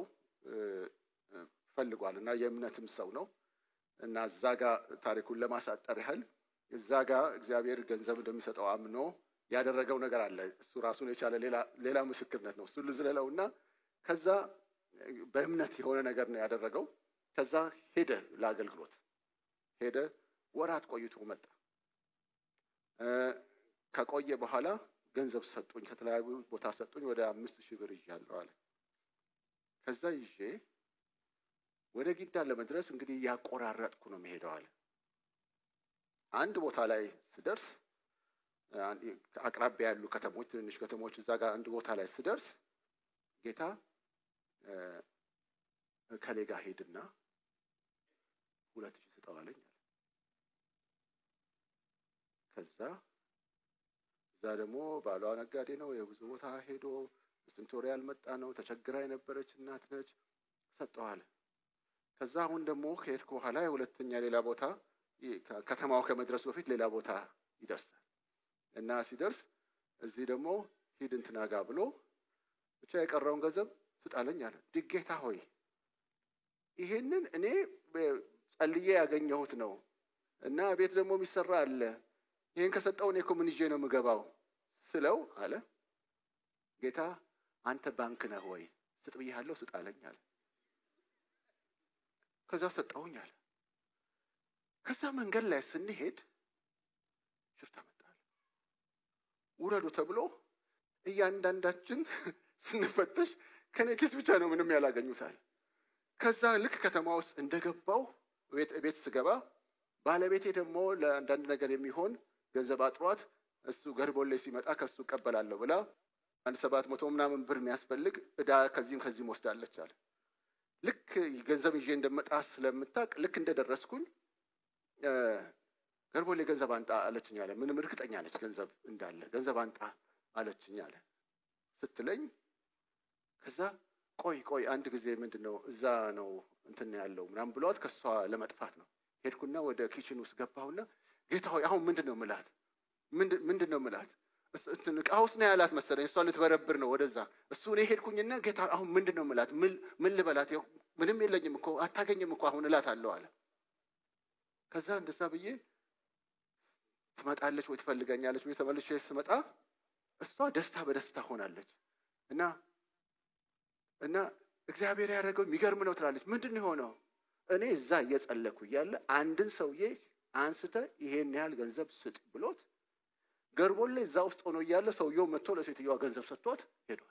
ፈልጓል እና የእምነትም ሰው ነው እና እዛ ጋ ታሪኩን ለማሳጠር ያህል እዛ ጋ እግዚአብሔር ገንዘብ እንደሚሰጠው አምኖ ያደረገው ነገር አለ። እሱ ራሱን የቻለ ሌላ ምስክርነት ነው። እሱ ልዝለለው እና ከዛ በእምነት የሆነ ነገር ነው ያደረገው። ከዛ ሄደ ለአገልግሎት ሄደ። ወራት ቆይቶ መጣ። ከቆየ በኋላ ገንዘብ ሰጡኝ፣ ከተለያዩ ቦታ ሰጡኝ። ወደ አምስት ሺህ ብር ይዣለሁ አለ። ከዛ ይዤ ወደ ጊዳ ለመድረስ እንግዲህ እያቆራረጥኩ ነው የሚሄደው አለ። አንድ ቦታ ላይ ስደርስ አቅራቢያ ያሉ ከተሞች፣ ትንንሽ ከተሞች እዛ ጋር አንድ ቦታ ላይ ስደርስ ጌታ ከሌ ጋር ሄድና ሁለት ሺህ ስጠው አለኝ አለ። ከዛ እዛ ደግሞ ባሏ ነጋዴ ነው፣ የብዙ ቦታ ሄዶ ስንት ወር ያልመጣ ነው፣ ተቸግራ የነበረች እናት ነች፣ ሰጠው አለ። ከዛ አሁን ደግሞ ከሄድኩ በኋላ የሁለተኛ ሌላ ቦታ ከተማው ከመድረሱ በፊት ሌላ ቦታ ይደርሳል እና ሲደርስ እዚህ ደግሞ ሂድ እንትና ጋ ብሎ ብቻ የቀረውን ገንዘብ ስጣለኝ አለ። ድጌታ ሆይ ይሄንን እኔ ጸልዬ ያገኘሁት ነው እና ቤት ደግሞ የሚሰራ አለ። ይህን ከሰጠው እኔ እኮ ምን ይዤ ነው የምገባው ስለው አለ ጌታ አንተ ባንክ ነህ ወይ? ስጥ ብያለሁ፣ ስጣለኝ አለ። ከዛ ሰጠውኝ አለ። ከዛ መንገድ ላይ ስንሄድ ሽፍታ መጣል ውረዱ ተብሎ እያንዳንዳችን ስንፈተሽ ከኔ ኪስ ብቻ ነው ምንም ያላገኙታል። ከዛ ልክ ከተማ ውስጥ እንደገባው ቤት ስገባ ባለቤቴ ደግሞ ለአንዳንድ ነገር የሚሆን ገንዘብ አጥሯት እሱ ገርቦሌ ሲመጣ ከሱ እቀበላለሁ ብላ አንድ ሰባት መቶ ምናምን ብር የሚያስፈልግ እዳ ከዚህም ከዚህም ወስዳለች አለ። ልክ ገንዘብ ይዤ እንደመጣ ስለምታውቅ ልክ እንደደረስኩኝ ገርቦሌ ገንዘብ አንጣ አለችኝ አለ። ምንም እርግጠኛ ነች ገንዘብ እንዳለ ገንዘብ አንጣ አለችኝ አለ ስትለኝ ከዛ ቆይ ቆይ አንድ ጊዜ ምንድን ነው እዛ ነው እንትን ያለው ምናምን ብሏት ከእሷ ለመጥፋት ነው ሄድኩና ወደ ኪችን ውስጥ ገባሁና ጌታ ሆይ አሁን ምንድን ነው ምላት ምንድን ነው ምላት እቃ ውስጥ ነው ያላት መሰለኝ እሷ ልትበረብር ነው ወደዛ እሱ እኔ ሄድኩኝና ጌታ አሁን ምንድን ነው ምላት ምን ልበላት ምንም የለኝም እኮ አታገኝም እኮ አሁን እላት አለው አለ ከዛ እንደዛ ብዬ ትመጣለች ወይ ትፈልገኛለች ወይ ተመልሼ ስመጣ እሷ ደስታ በደስታ ሆናለች እና እና እግዚአብሔር ያደረገው የሚገርም ነው ትላለች። ምንድን ነው የሆነው? እኔ እዛ እየጸለኩ እያለ አንድን ሰውዬ አንስተ ይሄን ያህል ገንዘብ ስጥ ብሎት ገርቦሌ እዛ ውስጥ ሆኖ እያለ ሰውየው መጥቶ ለሴትዮዋ ገንዘብ ሰጥቷት ሄዷል።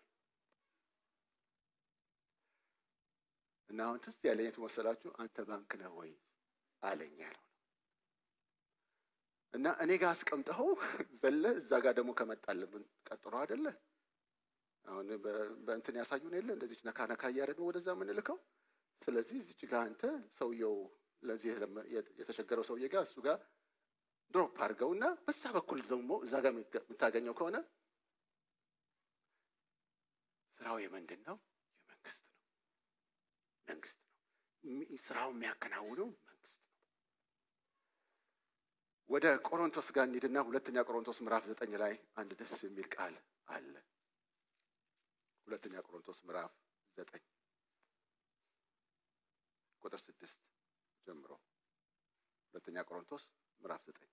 እና አሁን ትዝ ያለኝ የቱ መሰላችሁ? አንተ ባንክ ነህ ወይ አለኝ ያለው እና እኔ ጋር አስቀምጠኸው ዘለ እዛ ጋር ደግሞ ከመጣልብን ቀጥሮ አይደለ አሁን በእንትን ያሳዩን የለ እንደዚች ነካ ነካ እያደረግን ወደዛ የምንልከው። ስለዚህ እዚች ጋር አንተ ሰውየው ለዚህ የተቸገረው ሰውዬ ጋር እሱ ጋር ድሮፕ አድርገውና በዛ በኩል ደግሞ እዛ ጋር የምታገኘው ከሆነ ስራው የምንድን ነው? የመንግስት ነው። ስራውን የሚያከናውነው መንግስት ነው። ወደ ቆሮንቶስ ጋር እንሂድና ሁለተኛ ቆሮንቶስ ምዕራፍ ዘጠኝ ላይ አንድ ደስ የሚል ቃል አለ። ሁለተኛ ቆሮንቶስ ምዕራፍ ዘጠኝ ቁጥር ስድስት ጀምሮ ሁለተኛ ቆሮንቶስ ምዕራፍ ዘጠኝ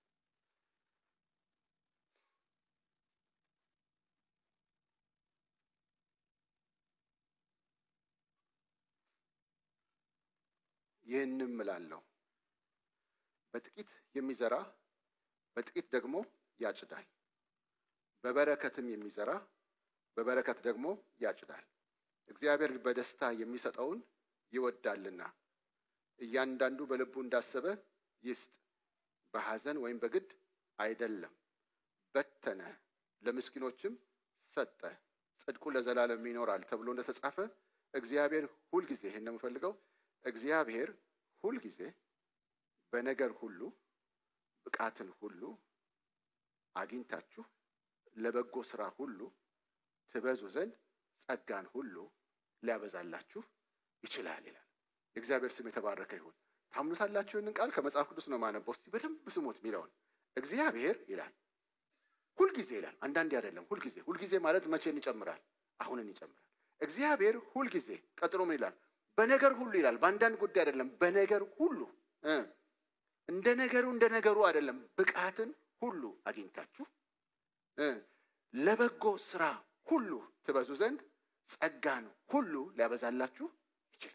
ይህንም እላለሁ በጥቂት የሚዘራ በጥቂት ደግሞ ያጭዳል፣ በበረከትም የሚዘራ በበረከት ደግሞ ያጭዳል። እግዚአብሔር በደስታ የሚሰጠውን ይወዳልና እያንዳንዱ በልቡ እንዳሰበ ይስጥ፣ በሐዘን ወይም በግድ አይደለም። በተነ፣ ለምስኪኖችም ሰጠ፣ ጽድቁ ለዘላለም ይኖራል ተብሎ እንደተጻፈ እግዚአብሔር ሁልጊዜ ይህን ነው የምፈልገው እግዚአብሔር ሁልጊዜ በነገር ሁሉ ብቃትን ሁሉ አግኝታችሁ ለበጎ ስራ ሁሉ ትበዙ ዘንድ ጸጋን ሁሉ ሊያበዛላችሁ ይችላል ይላል። የእግዚአብሔር ስም የተባረከ ይሁን። ታምኑታላችሁ? ይህንን ቃል ከመጽሐፍ ቅዱስ ነው ማነበው። እስቲ በደንብ ስሙት የሚለውን እግዚአብሔር ይላል ሁልጊዜ ይላል። አንዳንዴ አይደለም፣ ሁልጊዜ። ሁልጊዜ ማለት መቼን ይጨምራል? አሁንን ይጨምራል። እግዚአብሔር ሁልጊዜ ቀጥሎ ምን ይላል? በነገር ሁሉ ይላል። በአንዳንድ ጉዳይ አይደለም፣ በነገር ሁሉ እንደ ነገሩ እንደ ነገሩ አይደለም። ብቃትን ሁሉ አግኝታችሁ ለበጎ ስራ ሁሉ ትበዙ ዘንድ ጸጋን ሁሉ ሊያበዛላችሁ ይችላል።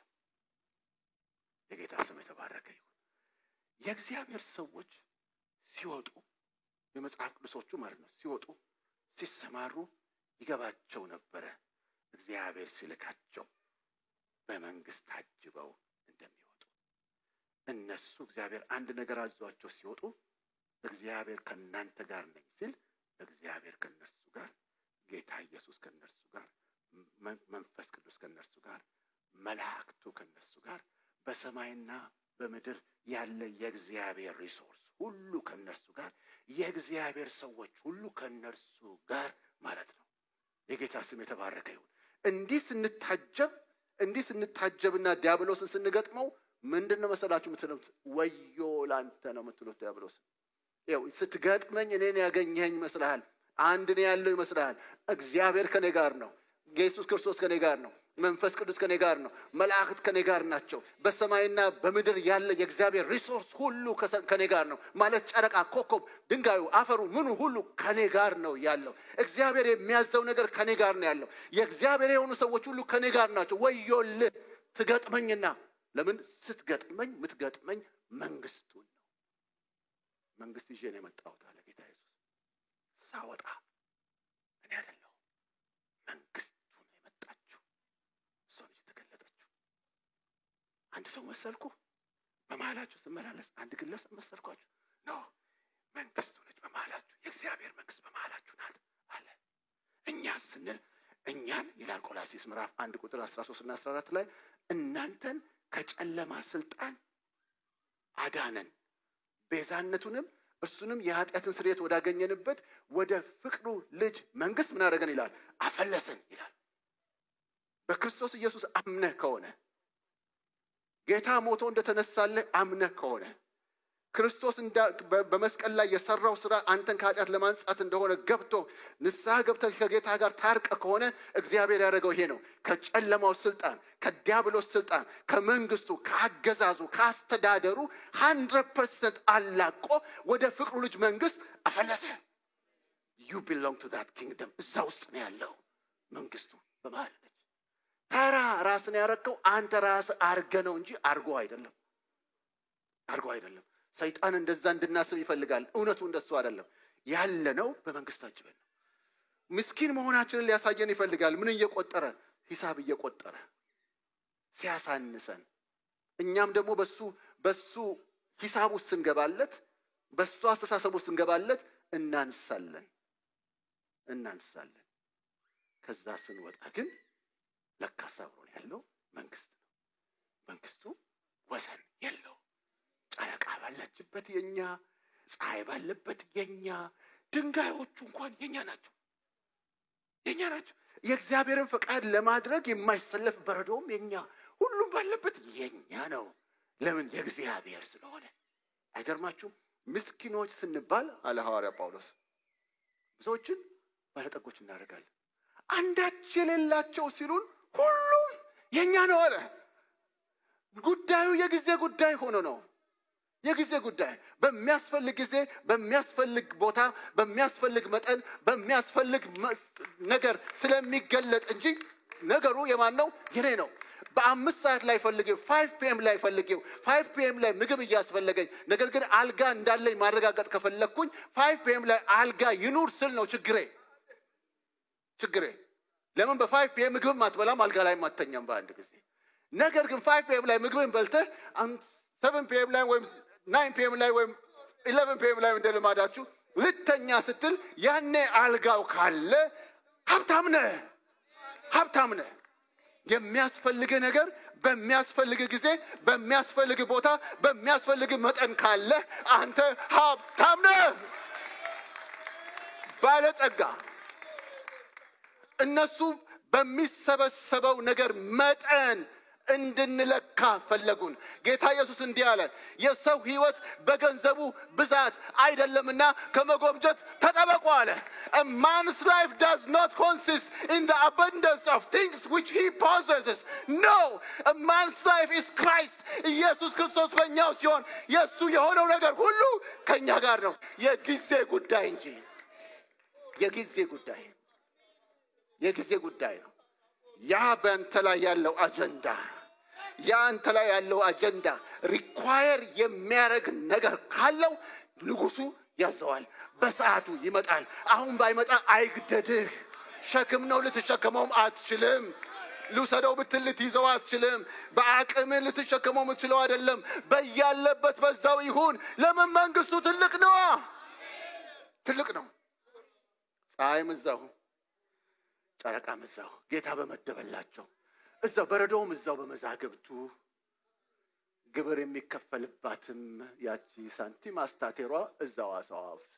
የጌታ ስም የተባረከ ይሁን። የእግዚአብሔር ሰዎች ሲወጡ የመጽሐፍ ቅዱሶቹ ማለት ነው ሲወጡ ሲሰማሩ ይገባቸው ነበረ እግዚአብሔር ሲልካቸው በመንግስት ታጅበው እንደሚወጡ እነሱ እግዚአብሔር አንድ ነገር አዟቸው ሲወጡ እግዚአብሔር ከእናንተ ጋር ነኝ ሲል እግዚአብሔር ከእነርሱ ጋር፣ ጌታ ኢየሱስ ከእነርሱ ጋር፣ መንፈስ ቅዱስ ከእነርሱ ጋር፣ መላእክቱ ከእነርሱ ጋር፣ በሰማይና በምድር ያለ የእግዚአብሔር ሪሶርስ ሁሉ ከእነርሱ ጋር፣ የእግዚአብሔር ሰዎች ሁሉ ከእነርሱ ጋር ማለት ነው። የጌታ ስም የተባረከ ይሁን። እንዲህ ስንታጀብ እንዲህ ስንታጀብና ዲያብሎስን ስንገጥመው ምንድን ነው መሰላችሁ የምትሉት? ወዮ ላንተ ነው የምትሉት ዲያብሎስን። ይኸው ስትገጥመኝ እኔን ያገኘኸኝ ይመስልሃል? አንድ እኔ ያለው ይመስልሃል? እግዚአብሔር ከኔ ጋር ነው። ኢየሱስ ክርስቶስ ከኔ ጋር ነው። መንፈስ ቅዱስ ከኔ ጋር ነው። መላእክት ከኔ ጋር ናቸው። በሰማይና በምድር ያለ የእግዚአብሔር ሪሶርስ ሁሉ ከኔ ጋር ነው ማለት ጨረቃ፣ ኮከብ፣ ድንጋዩ፣ አፈሩ፣ ምኑ ሁሉ ከኔ ጋር ነው ያለው። እግዚአብሔር የሚያዘው ነገር ከኔ ጋር ነው ያለው። የእግዚአብሔር የሆኑ ሰዎች ሁሉ ከኔ ጋር ናቸው። ወዮልህ ትገጥመኝና ለምን ስትገጥመኝ የምትገጥመኝ መንግስቱን ነው። መንግስት ይዤ ነው የመጣሁት አለ ጌታ ኢየሱስ። ሳወጣ እኔ አይደለሁም መንግስቱ ነው የመጣችው። እሷ ነች የተገለጠችው። አንድ ሰው መሰልኩ በመሀላችሁ ስመላለስ አንድ ግለሰብ መሰልኳችሁ? ኖ መንግስቱ ነች በመሀላችሁ። የእግዚአብሔር መንግስት በመሀላችሁ ናት አለ። እኛ ስንል እኛን ይላል ቆላሲስ ምዕራፍ አንድ ቁጥር አስራ ሶስት እና አስራ አራት ላይ እናንተን ከጨለማ ስልጣን አዳነን ቤዛነቱንም እርሱንም የኃጢአትን ስርየት ወዳገኘንበት ወደ ፍቅሩ ልጅ መንግስት ምን አደረገን ይላል አፈለሰን ይላል። በክርስቶስ ኢየሱስ አምነህ ከሆነ ጌታ ሞቶ እንደተነሳለህ አምነህ ከሆነ ክርስቶስ በመስቀል ላይ የሰራው ስራ አንተን ከኃጢአት ለማንጻት እንደሆነ ገብቶ ንስሐ ገብተህ ከጌታ ጋር ታርቀ ከሆነ እግዚአብሔር ያደረገው ይሄ ነው። ከጨለማው ስልጣን፣ ከዲያብሎስ ስልጣን፣ ከመንግስቱ፣ ከአገዛዙ፣ ከአስተዳደሩ ሀንድረድ ፐርሰንት አላቆ ወደ ፍቅሩ ልጅ መንግስት አፈለሰ። ዩ ቢሎንግ ቱ ዛት ኪንግደም። እዛ ውስጥ ነው ያለው መንግስቱ በመሀል ነች። ተራ ራስን ያረከው አንተ ራስ አርገ ነው እንጂ አርጎ አይደለም፣ አርጎ አይደለም። ሰይጣን እንደዛ እንድናስብ ይፈልጋል። እውነቱ እንደሱ አይደለም። ያለነው በመንግስት ታጅበን ነው። ምስኪን መሆናችንን ሊያሳየን ይፈልጋል። ምን እየቆጠረ ሂሳብ እየቆጠረ ሲያሳንሰን፣ እኛም ደግሞ በሱ በሱ ሂሳብ ውስጥ ስንገባለት፣ በሱ አስተሳሰብ ውስጥ ስንገባለት እናንሳለን እናንሳለን። ከዛ ስንወጣ ግን ለካስ አብሮን ያለው መንግስት ነው። መንግስቱ ወሰን የለው። ጨረቃ ባለችበት የኛ፣ ፀሐይ ባለበት የኛ፣ ድንጋዮቹ እንኳን የኛ ናቸው የኛ ናቸው። የእግዚአብሔርን ፈቃድ ለማድረግ የማይሰለፍ በረዶም የኛ፣ ሁሉም ባለበት የኛ ነው። ለምን? የእግዚአብሔር ስለሆነ። አይገርማችሁም? ምስኪኖች ስንባል አለ ሐዋርያ ጳውሎስ ብዙዎችን ባለጠጎች እናደርጋለን። አንዳች የሌላቸው ሲሉን ሁሉም የኛ ነው አለ። ጉዳዩ የጊዜ ጉዳይ ሆኖ ነው። የጊዜ ጉዳይ በሚያስፈልግ ጊዜ በሚያስፈልግ ቦታ በሚያስፈልግ መጠን በሚያስፈልግ ነገር ስለሚገለጥ እንጂ ነገሩ የማን ነው? የኔ ነው። በአምስት ሰዓት ላይ ፈልጌው ፋይቭ ፒኤም ላይ ፈልጌው ፋይቭ ፒኤም ላይ ምግብ እያስፈለገኝ ነገር ግን አልጋ እንዳለኝ ማረጋገጥ ከፈለግኩኝ ፋይቭ ፒኤም ላይ አልጋ ይኑር ስል ነው ችግሬ ችግሬ። ለምን በፋይቭ ፒኤም ምግብም አትበላም አልጋ ላይ አትተኛም በአንድ ጊዜ። ነገር ግን ፋይቭ ፒኤም ላይ ምግብን በልተህ ሰቨን ፒኤም ላይ ወይም ናይን ፒኤም ላይ ወይም ኢሌቨን ፒኤም ላይ እንደ ልማዳችሁ ልተኛ ስትል ያኔ አልጋው ካለ ሀብታም ነህ፣ ሀብታም ነህ። የሚያስፈልግ ነገር በሚያስፈልግ ጊዜ በሚያስፈልግ ቦታ በሚያስፈልግ መጠን ካለ አንተ ሀብታም ነህ፣ ባለጸጋ። እነሱ በሚሰበሰበው ነገር መጠን እንድንለካ ፈለጉን። ጌታ ኢየሱስ እንዲህ አለ፣ የሰው ሕይወት በገንዘቡ ብዛት አይደለምና ከመጎምጀት ተጠበቁ አለ። A man's life does not consist in the abundance of things which he possesses. No, a man's life is Christ. ኢየሱስ ክርስቶስ በእኛው ሲሆን የእሱ የሆነው ነገር ሁሉ ከእኛ ጋር ነው። የጊዜ ጉዳይ እንጂ የጊዜ ጉዳይ የጊዜ ጉዳይ ነው። ያ በአንተ ላይ ያለው አጀንዳ ያ አንተ ላይ ያለው አጀንዳ ሪኳየር የሚያደርግ ነገር ካለው ንጉሱ ያዘዋል። በሰዓቱ ይመጣል። አሁን ባይመጣ አይግደድህ። ሸክም ነው፣ ልትሸከመውም አትችልም። ልውሰደው ብትል ልትይዘው አትችልም። በአቅምህ ልትሸከመው የምትችለው አይደለም። በያለበት በዛው ይሁን። ለምን? መንግስቱ ትልቅ ነዋ፣ ትልቅ ነው። ፀሐይም እዛው ጨረቃም እዛው ጌታ በመደበላቸው እዛው በረዶውም እዛው በመዛግብቱ ግብር የሚከፈልባትም ያቺ ሳንቲም አስታቴሯ እዛው አሳዋ ውስጥ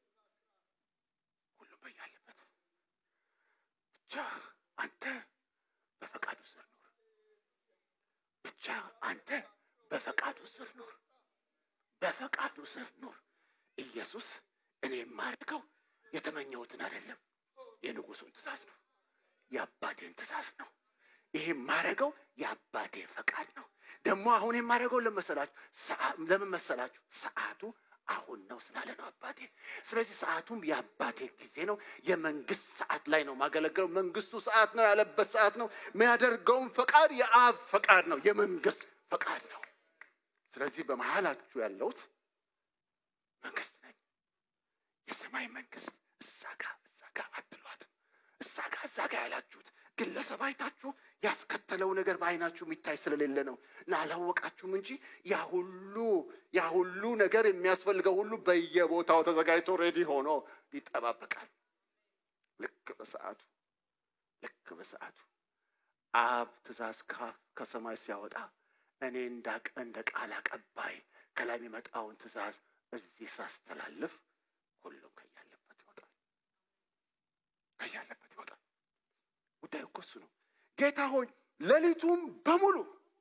ሁሉም በያለበት ብቻ አንተ በፈቃዱ ስር ኑር። ብቻ አንተ በፈቃዱ ስር ኑር። በፈቃዱ ስር ኑር። ኢየሱስ እኔ የማደርገው የተመኘሁትን አይደለም፣ የንጉሱን ትእዛዝ ነው፣ የአባቴን ትእዛዝ ነው። ይሄ የማደርገው የአባቴ ፈቃድ ነው። ደግሞ አሁን የማደርገው ለመሰላችሁ ለምን መሰላችሁ? ሰዓቱ አሁን ነው ስላለ ነው አባቴ። ስለዚህ ሰዓቱም የአባቴ ጊዜ ነው። የመንግስት ሰዓት ላይ ነው ማገለገለው። መንግስቱ ሰዓት ነው ያለበት ሰዓት ነው። የሚያደርገውም ፈቃድ የአብ ፈቃድ ነው፣ የመንግስት ፈቃድ ነው። ስለዚህ በመሀላችሁ ያለሁት መንግስት ነኝ። የሰማይ መንግስት እዛ ጋ እዛ ጋ አትሏትም። እዛ ጋ እዛ ጋ ያላችሁት ግለሰብ አይታችሁ ያስከተለው ነገር በአይናችሁ የሚታይ ስለሌለ ነው እና አላወቃችሁም እንጂ ያ ሁሉ ያ ሁሉ ነገር የሚያስፈልገው ሁሉ በየቦታው ተዘጋጅቶ ሬዲ ሆኖ ይጠባበቃል። ልክ በሰዓቱ ልክ በሰዓቱ አብ ትእዛዝ ካፍ ከሰማይ ሲያወጣ እኔ እንዳቀ እንደ ቃል አቀባይ ከላይ የሚመጣውን ትእዛዝ እዚህ ሳስተላልፍ ሁሉም ከያለበት ይወጣል፣ ከያለበት ይወጣል። ጉዳዩ እኮ እሱ ነው። ጌታ ሆይ ሌሊቱም በሙሉ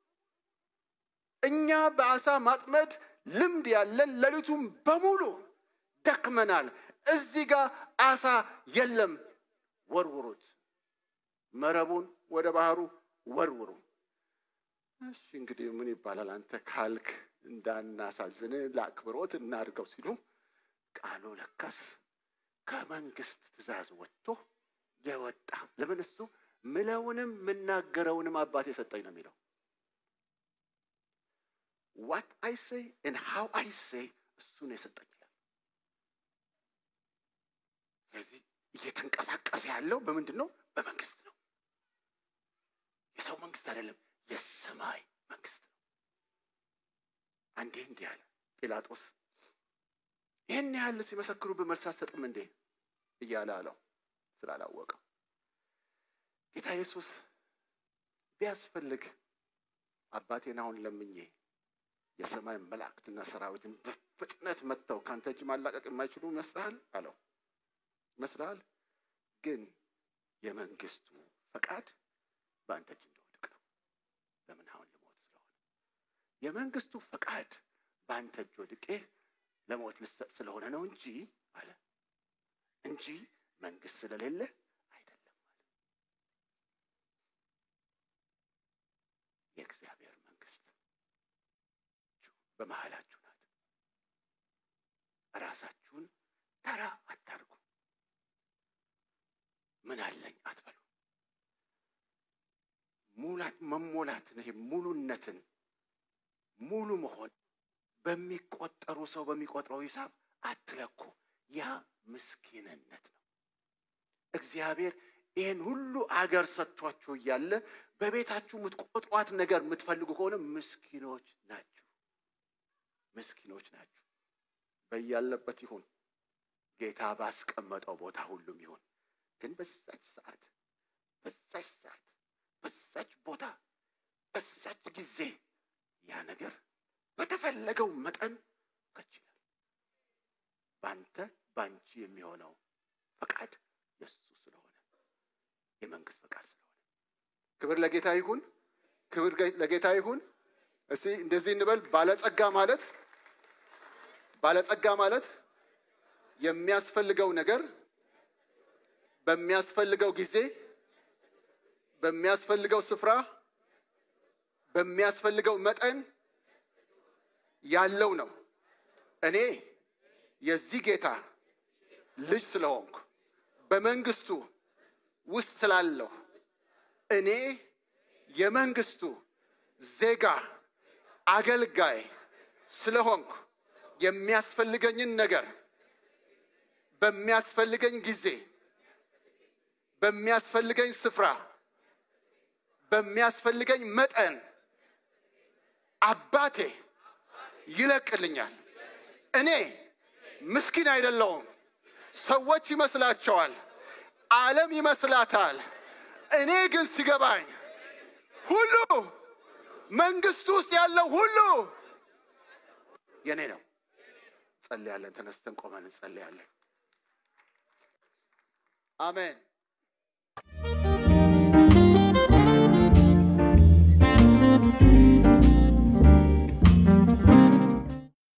እኛ በአሳ ማጥመድ ልምድ ያለን ሌሊቱም በሙሉ ደክመናል። እዚህ ጋር አሳ የለም፣ ወርውሩት፣ መረቡን ወደ ባህሩ ወርውሩ። እሺ እንግዲህ ምን ይባላል አንተ ካልክ እንዳናሳዝን ለአክብሮት እናድርገው ሲሉ ቃሉ ለካስ ከመንግስት ትእዛዝ ወጥቶ የወጣ ለምን እሱ ምለውንም የምናገረውንም አባት የሰጠኝ ነው የሚለው ዋት አይ ሴይ ን ሃው አይ ሴይ እሱን የሰጠኝ ይላል። ስለዚህ እየተንቀሳቀሰ ያለው በምንድን ነው? በመንግስት ነው። የሰው መንግስት አይደለም፣ የሰማይ መንግስት ነው። አንዴ እንዲህ አለ ጲላጦስ፣ ይህን ያህል ሲመሰክሩ በመልስ አትሰጥም እንዴ እያለ አለው ስላላወቀው ጌታ ኢየሱስ ቢያስፈልግ አባቴን አሁን ለምኜ የሰማይ መላእክትና ሰራዊትን በፍጥነት መጥተው ከአንተ እጅ ማላቀቅ የማይችሉ ይመስልሃል አለው። ይመስልሃል? ግን የመንግስቱ ፈቃድ በአንተ እጅ እንደወድቅ ነው። ለምን አሁን ልሞት ስለሆነ የመንግስቱ ፈቃድ በአንተ እጅ ወድቄ ለሞት ልሰጥ ስለሆነ ነው እንጂ አለ እንጂ መንግስት ስለሌለ አይደለም አለ። የእግዚአብሔር መንግስት በመሃላችሁ ናት። ራሳችሁን ተራ አታርጉ። ምን አለኝ አትበሉ። ሙላት መሞላትን ይሄ ሙሉነትን ሙሉ መሆን በሚቆጠሩ ሰው በሚቆጥረው ሂሳብ አትለኩ። ያ ምስኪንነት ነው። እግዚአብሔር ይህን ሁሉ አገር ሰጥቷችሁ እያለ በቤታችሁ የምትቆጥሯት ነገር የምትፈልጉ ከሆነ ምስኪኖች ናችሁ፣ ምስኪኖች ናችሁ። በያለበት ይሁን ጌታ ባስቀመጠው ቦታ ሁሉም ይሁን። ግን በዛች ሰዓት በዛች ሰዓት በዛች ቦታ በዛች ጊዜ ያ ነገር በተፈለገው መጠን ከች ይላል። በአንተ በአንቺ የሚሆነው ፈቃድ የእሱ ስለሆነ የመንግስት ፈቃድ ስለሆነ ክብር ለጌታ ይሁን፣ ክብር ለጌታ ይሁን። እስቲ እንደዚህ እንበል። ባለጸጋ ማለት ባለጸጋ ማለት የሚያስፈልገው ነገር በሚያስፈልገው ጊዜ በሚያስፈልገው ስፍራ በሚያስፈልገው መጠን ያለው ነው። እኔ የዚህ ጌታ ልጅ ስለሆንኩ በመንግስቱ ውስጥ ስላለሁ እኔ የመንግስቱ ዜጋ አገልጋይ ስለሆንኩ የሚያስፈልገኝን ነገር በሚያስፈልገኝ ጊዜ በሚያስፈልገኝ ስፍራ በሚያስፈልገኝ መጠን አባቴ ይለቅልኛል። እኔ ምስኪን አይደለሁም። ሰዎች ይመስላቸዋል፣ ዓለም ይመስላታል። እኔ ግን ሲገባኝ ሁሉ መንግስቱ ውስጥ ያለው ሁሉ የኔ ነው። ጸልያለን። ተነስተን ቆመን እንጸልያለን። አሜን።